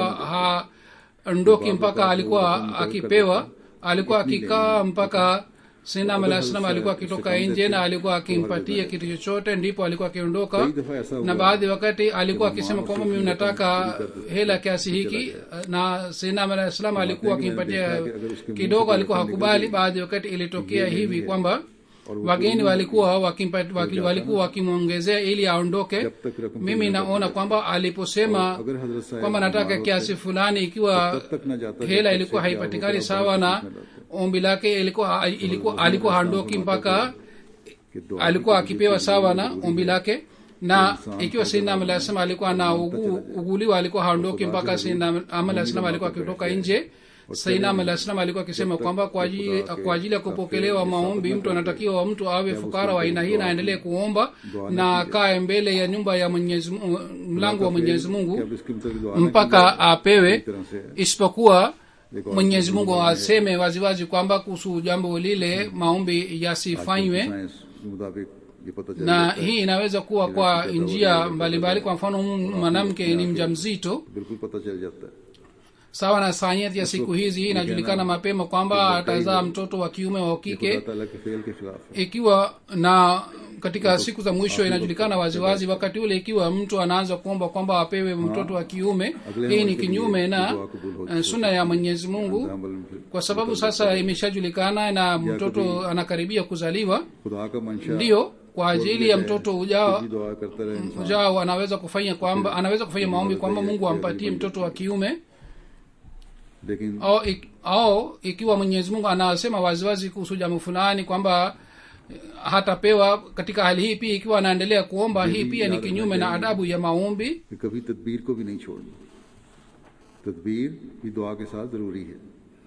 haondoki mpaka alikuwa akipewa alikuwa akikaa mpaka sinam alah salam alikuwa akitoka nje na alikuwa akimpatia kitu chochote ndipo alikuwa akiondoka na baadhi wakati alikuwa akisema kwamba mimi nataka hela kiasi hiki na sinam alah salam alikuwa akimpatia kidogo alikuwa hakubali baadhi wakati ilitokea hivi kwamba wageni walikuwa wakimpa- waki- walikuwa wakimwongezea ili aondoke mimi naona kwamba aliposema kwamba nataka kiasi fulani ikiwa hela ilikuwa haipatikani sawa na ombi lake ilikuwa ilikuwa alikuwa haondoki mpaka alikuwa akipewa sawa na ombi lake na ikiwa sinam alah salam alikuwa na ugu, uguliwa alikuwa haondoki mpaka sinam alah salam alikuwa akitoka nje sainam alah salam alikuwa akisema kwamba kwa ajili, kwa ajili ya kupokelewa maombi mtu anatakiwa mtu awe fukara wa aina hii na aendelee kuomba na akae mbele ya nyumba ya mwenyezi Mungu- mlango wa mwenyezi mungu mpaka apewe isipokuwa mwenyezi mungu aseme waziwazi kwamba kuhusu jambo lile maombi yasifanywe मुताबिक ये पता चल na hii inaweza kuwa kwa njia mbalimbali kwa mfano m- mwanamke ni mja mzito बिल्कुल पता चल जाता है sawa na sanyeti ya siku hizi hii inajulikana mapema kwamba atazaa mtoto wa kiume wa खुदा kike ताला के फेल के खिलाफ है ikiwa na katika siku za mwisho inajulikana waziwazi wakati ule ikiwa mtu anaanza kuomba kwamba apewe mtoto wa kiume hii ni kinyume na eh, suna ya mwenyezi mungu अमल में फिर kwa sababu sasa imeshajulikana na mtoto anakaribia kuzaliwa खुदा का मंशा ndiyo kwa ajili ya mtoto ujao की दुआ करता रहे इंसान ujao anaweza kufanya kwamba anaweza kufanya maombi kwamba mungu ampatie mtoto wa kiume लेकिन au, ik, au ikiwa mwenyezi mungu anasema waziwazi kuhusu jambo fulani kwamba eh, hatapewa katika hali hii pia ikiwa anaendelea kuomba hii pia ni kinyume na adabu ya maombi कि कभी तदबीर को भी नहीं छोड़नी तदबीर भी दुआ के साथ जरूरी है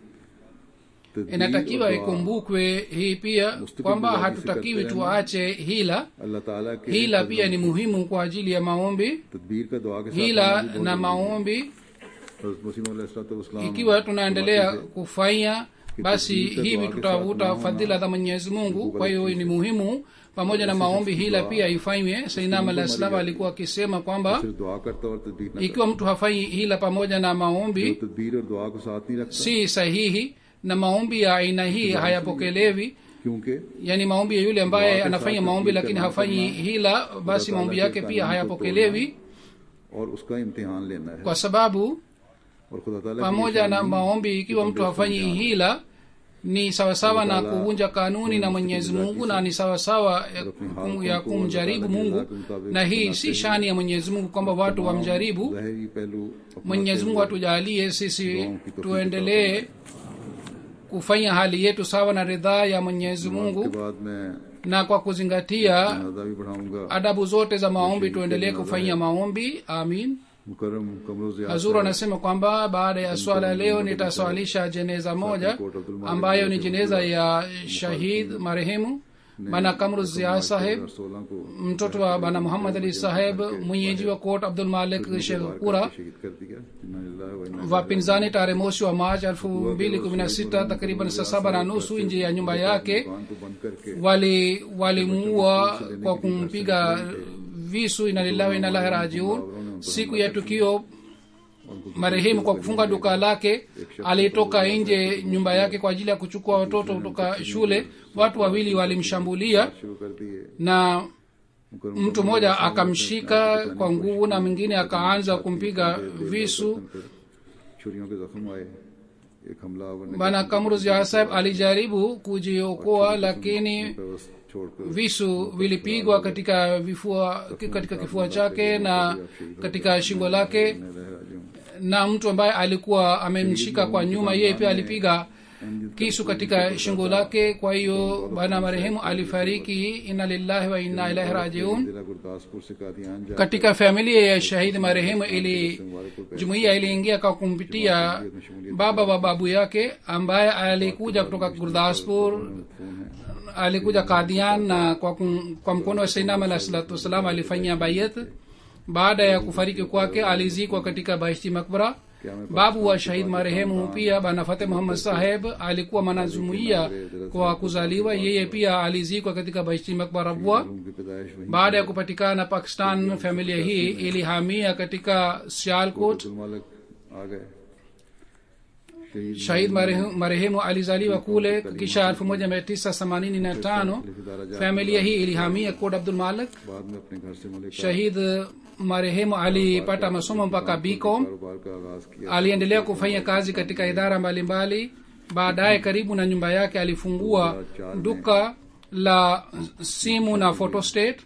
तदबीर inatakiwa और दुआ ikumbukwe hii pia kwamba hatutakiwi tuache hila अल्लाह ताला के hila pia ni muhimu kwa ajili ya maombi तदबीर का दुआ के साथ hila होना भी बहुत na जरूरी है। maombi हज़रत मसीह अलैहिस्सलाम ikiwa tunaendelea kufanya basi hivi tutavuta fadhila za mwenyezi mungu kwa hiyo ni muhimu pamoja na maombi hila pia ifanywe sainam alah salam alikuwa akisema kwamba सिर्फ दुआ करता और तदबीर न ikiwa mtu hafanyi hila pamoja na maombi करता तदबीर और दुआ को साथ नहीं रखता si sahihi na maombi ya aina hii hayapokelewi क्योंकि yaani maombi ya yule ambaye anafanya maombi lakini hafanyi hila basi maombi yake pia hayapokelewi और उसका इम्तिहान लेना है kwa sababu और खुदा ताला की pamoja na निशानी maombi ikiwa mtu hafanyi hila ni sawasawa na kuvunja kanuni na mwenyezi mungu na ni sawasawa ya kum- ya kumjaribu mungu na hii si shani ya mwenyezi mungu kwamba watu wamjaribu ظاهری पहलू अपना mwenyezi mungu atujalie sisi tuendelee kufanya hali yetu sawa na ridhaa ya mwenyezi के mungu बाद मैं na kwa kuzingatia जनाजा भी बढ़ाऊंगा adabu zote za maombi tuendelee kufanya maombi amin मुकरम कमरों से hazur anasema kwamba baada ya swala leo nitaswalisha jeneza moja ambayo ni jeneza ya shahid marehemu bana kamru zia saheb सोलह को mtoto wa bana muhammad ali saheb mwenyeji wa kot abdul malik shekhpura शहीद कर दिया इन्ना लिल्लाहि व इन्ना wapinzani tarehe mosi wa march elfu mbili kumi na sita takriban saa saba na nusu nje ya nyumba yake दुकान को बंद करके wali walimuua kwa kumpiga visu inalillahi inalahi rajiun siku ya tukio marehemu kwa kufunga duka lake alitoka nje nyumba yake kwa ajili ya kuchukua watoto kutoka shule watu wawili walimshambulia शुरू कर दिए na मुकरम mtu mmoja akamshika kwa nguvu na mwingine akaanza kumpiga visu छुरियों के जख्म आए एक हमलावर ने bana kamruz yasab alijaribu kujiokoa lakini बस छोड़कर visu vilipigwa katika vifua katika kifua chake na katika shingo lake मैं रह राजी हूँ na mtu ambaye alikuwa amemshika kwa nyuma yeye pia alipiga kisu katika shingo lake kwa hiyo bwana marehemu alifariki inna lillahi wa inna ilaihi rajiun जिला गुरदासपुर से कादियान जा katika familia ya shahidi marehemu ili jumuiya iliingia kwa kumpitia baba wa babu yake ambaye alikuja kutoka gurdaspur alikuja kadian na kwa, kum, kwa mkono wa sainam alah salatu wassalam alifanyia bayat baada ya kufariki kwake alizikwa katika bahishti makbara babu wa shahid marehemu pia bana fateh muhammad saheb alikuwa mwanajumuiya kwa kuzaliwa yeye pia alizikwa katika bahishti makbara bwa उनकी पैदाइश वहीं baada ya kupatikana pakistan familia hii ilihamia katika sialkot Abdul मालिक आ गए शहीद shahid marehemu, marehemu alizaliwa kule kisha 1985 familia hii ilihamia kod abdul malik बाद में अपने घर से Malik shahid marehemu alipata masomo mpaka bcom कारोबार का आगाज किया aliendelea kufanya kazi katika idara mbalimbali baadaye karibu na nyumba yake alifungua duka la simu na photostate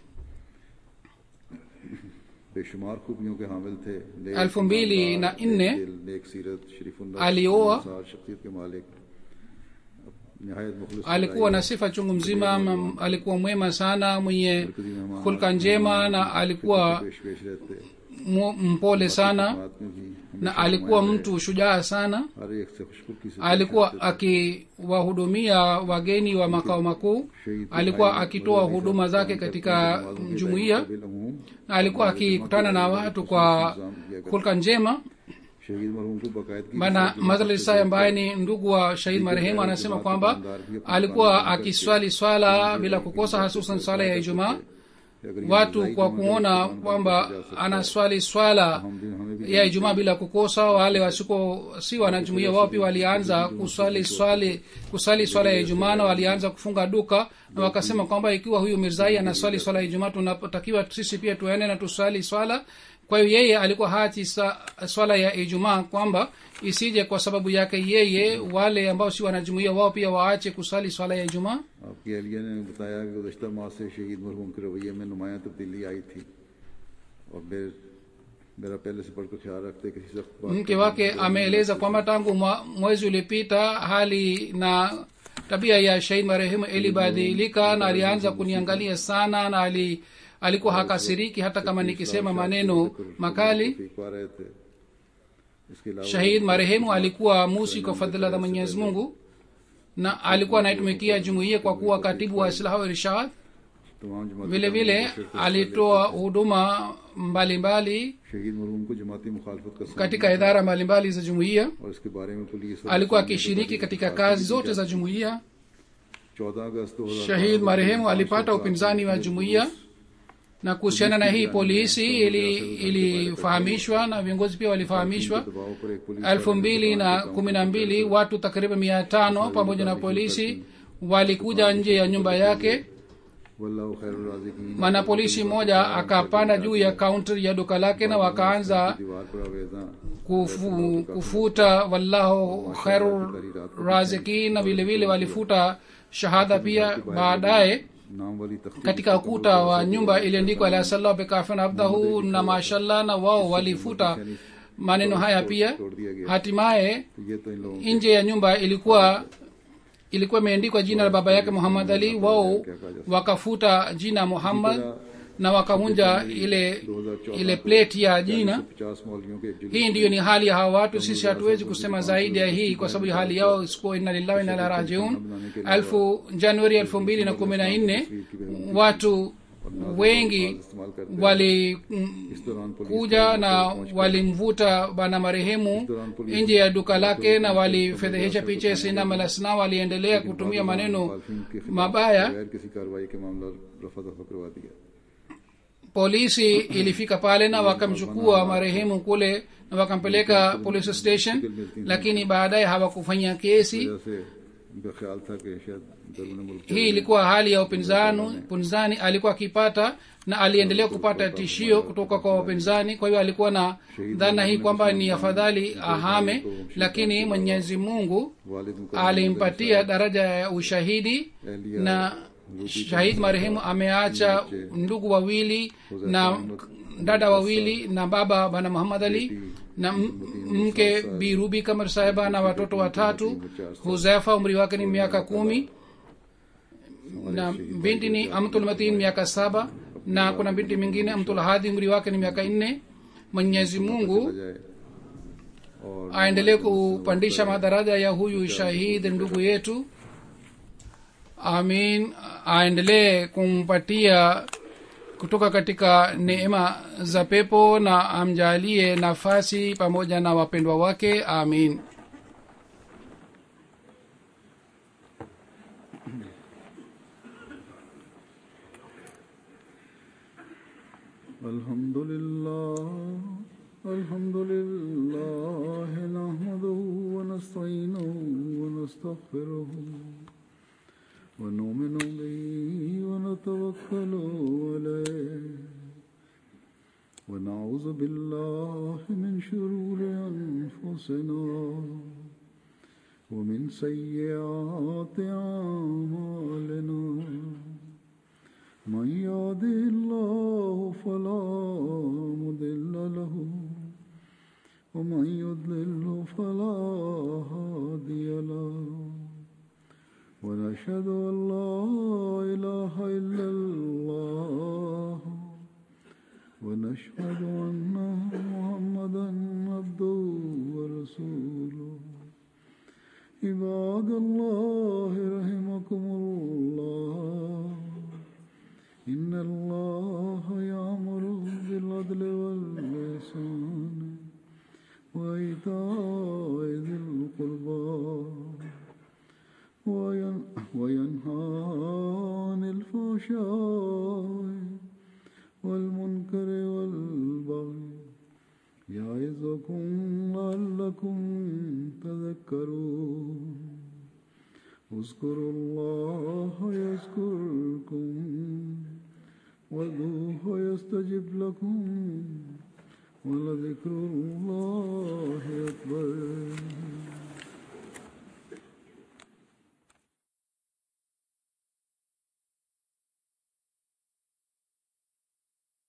बेशुमार खूबियों के हामिल थे नेक elfu mbili na nne दिल, नेक सीरत शरीफुल्लाह alioa इंसार शख्सियत के मालिक निहायत मुखलिस alikuwa na sifa chungu mzima m- alikuwa mwema sana mwenye hulka njema na alikuwa पेश पेश रहते mu- mpole sana बात में भी na alikuwa mtu shujaa sana हर एक से खुशबुकी से alikuwa akiwahudumia wageni wa makao makuu alikuwa akitoa huduma zake katika jumuiya बिलअमूम na alikuwa akikutana na watu kwa hulka njema शहीद मरहूम को बाकायदगी bana mazalisai ambaye ni ndugu wa shahid marehemu anasema kwamba alikuwa akiswali swala bila kukosa hasusan swala ya ijumaa watu kwa kuona kwamba anaswali swala ya ijumaa bila kukosa wale wasiko si wanajumuia wao pia walianza kuswali swali kusali swala ya ijumaa na walianza kufunga duka na wakasema kwamba ikiwa huyu mirzai anaswali swala ya ijumaa tunatakiwa sisi pia tuende na tuswali swala kwa hiyo yeye alikuwa hachi sa, swala ya ijumaa kwamba isije kwa sababu yake yeye wale ambao si wanajumuia wao pia waache kusali swala ya ijumaa आपकी एहलिया ने बताया कि गुजशत माह से शहीद मरहूम के रवैये में नुमाया तब्दीली आई थी और मेरे मेरा पहले से बढ़कर ख्याल रखते किसी सख्त बात mke wake ameeleza kwamba tangu mwa- mwezi uliopita hali na tabia ya shahid marehemu ilibadilika na alianza kuniangalia sana na ali, alikuwa hakasiriki hata kama nikisema maneno makali फीक पा रहे थे इसके अलावा shahid marehemu alikuwa musi kwa fadhila za mwenyezi mungu na alikuwa anaitumikia jumuiya kwa kuwa katibu wa islah wa irshad तमाम जमाती vile vile alitoa huduma mbalimbali शहीद मरहूम को जमाती मुखालफत का सामना katika idara mbalimbali za jumuiya और इसके बारे में police alikuwa akishiriki katika kazi zote za jumuiya चौदह अगस्त दो shahid marehemu alipata upinzani wa jumuiya na kuhusiana na hii polisi ili- ilifahamishwa na viongozi pia walifahamishwa दबाव पर एक police elfu mbili na kumi na mbili watu takriban mia tano pamoja na polisi walikuja nje ya nyumba yake वल्लाह खैर राजी की mwanapolisi mmoja akapanda juu ya kaunta ya duka lake na wakaanza दीवार पर आवेजा kufu, kufuta wallahu khairu razikin na vile vile walifuta shahada pia baadaye नाम वाली तख्ती katika ukuta wa nyumba iliandikwa alasallah bekafin abdahu na mashallah na wao walifuta maneno haya pia तोड़ दिया गया hatimaye तो ये तो इन लोगों nje ya nyumba ilikuwa ilikuwa imeandikwa jina la baba yake muhammad ali wao wakafuta jina muhammad na wakavunja ile ile plate ya jina पचास मौलियों के एक जुलूस hii ndiyo ni hali ya hawa watu sisi hatuwezi kusema zaidi ya hii kwa sababu ya hali yao isikuwa inna lillahi wa inna ilaihi rajiun elfu januari elfu mbili na kumi na nne watu wengi इस्तेमाल करते walikuja इस दौरान police na walimvuta bana marehemu nje ya duka lake na walifedhehesha picha ya sinam alasna waliendelea kutumia maneno मुखालफिन के खिलाफ mabaya बगैर किसी कार्रवाई के मामला रफा दफा करवा दिया polisi ilifika pale na wakamchukua marehemu kule na wakampeleka police station lakini baadaye hawakufanya kesi वजह से उनका ख्याल था कि शायद दरुन मुल्क hii ilikuwa hali ya upinzani upinzani alikuwa akipata na aliendelea kupata tishio kutoka kwa wapinzani kwa hiyo alikuwa na dhana hii kwamba ni afadhali ahame lakini mwenyezi mungu वालिद मुकर्रम alimpatia daraja ya ushahidi na shahid marehemu ameacha ndugu wawili na dada wawili na baba bana muhammad ali na m- mke birubi kamar sahiba na watoto watatu huzefa umri wake ni miaka kumi na binti ni amtulmatin miaka saba na kuna binti mingine amtulhadi umri wake ni miaka nne mwenyezi mungu जाए और aendelee kupandisha madaraja ya huyu shahid ndugu yetu amin aendelee kumpatia kutoka katika neema za pepo na amjalie nafasi pamoja na wapendwa wake amin الحمد لله الحمد لله نحمده ونستعينه ونستغفره ونؤمن به ونتوكل عليه ونعوذ بالله من شرور أنفسنا ومن سيئات أعمالنا من يهده الله فلا مضل له ومن يضلل فلا هادي له ونشهد ان لا اله الا الله ونشهد ان محمدا عبده ورسوله عباد الله رحمكم الله إن الله يأمر بالعدل والإحسان وإيتاء ذي القربى وين- وينهى عن الفحشاء والمنكر والبغي يعظكم لعلكم تذكرون اذكروا الله يذكركم وادعوه يستجب لكم ولذكر الله أكبر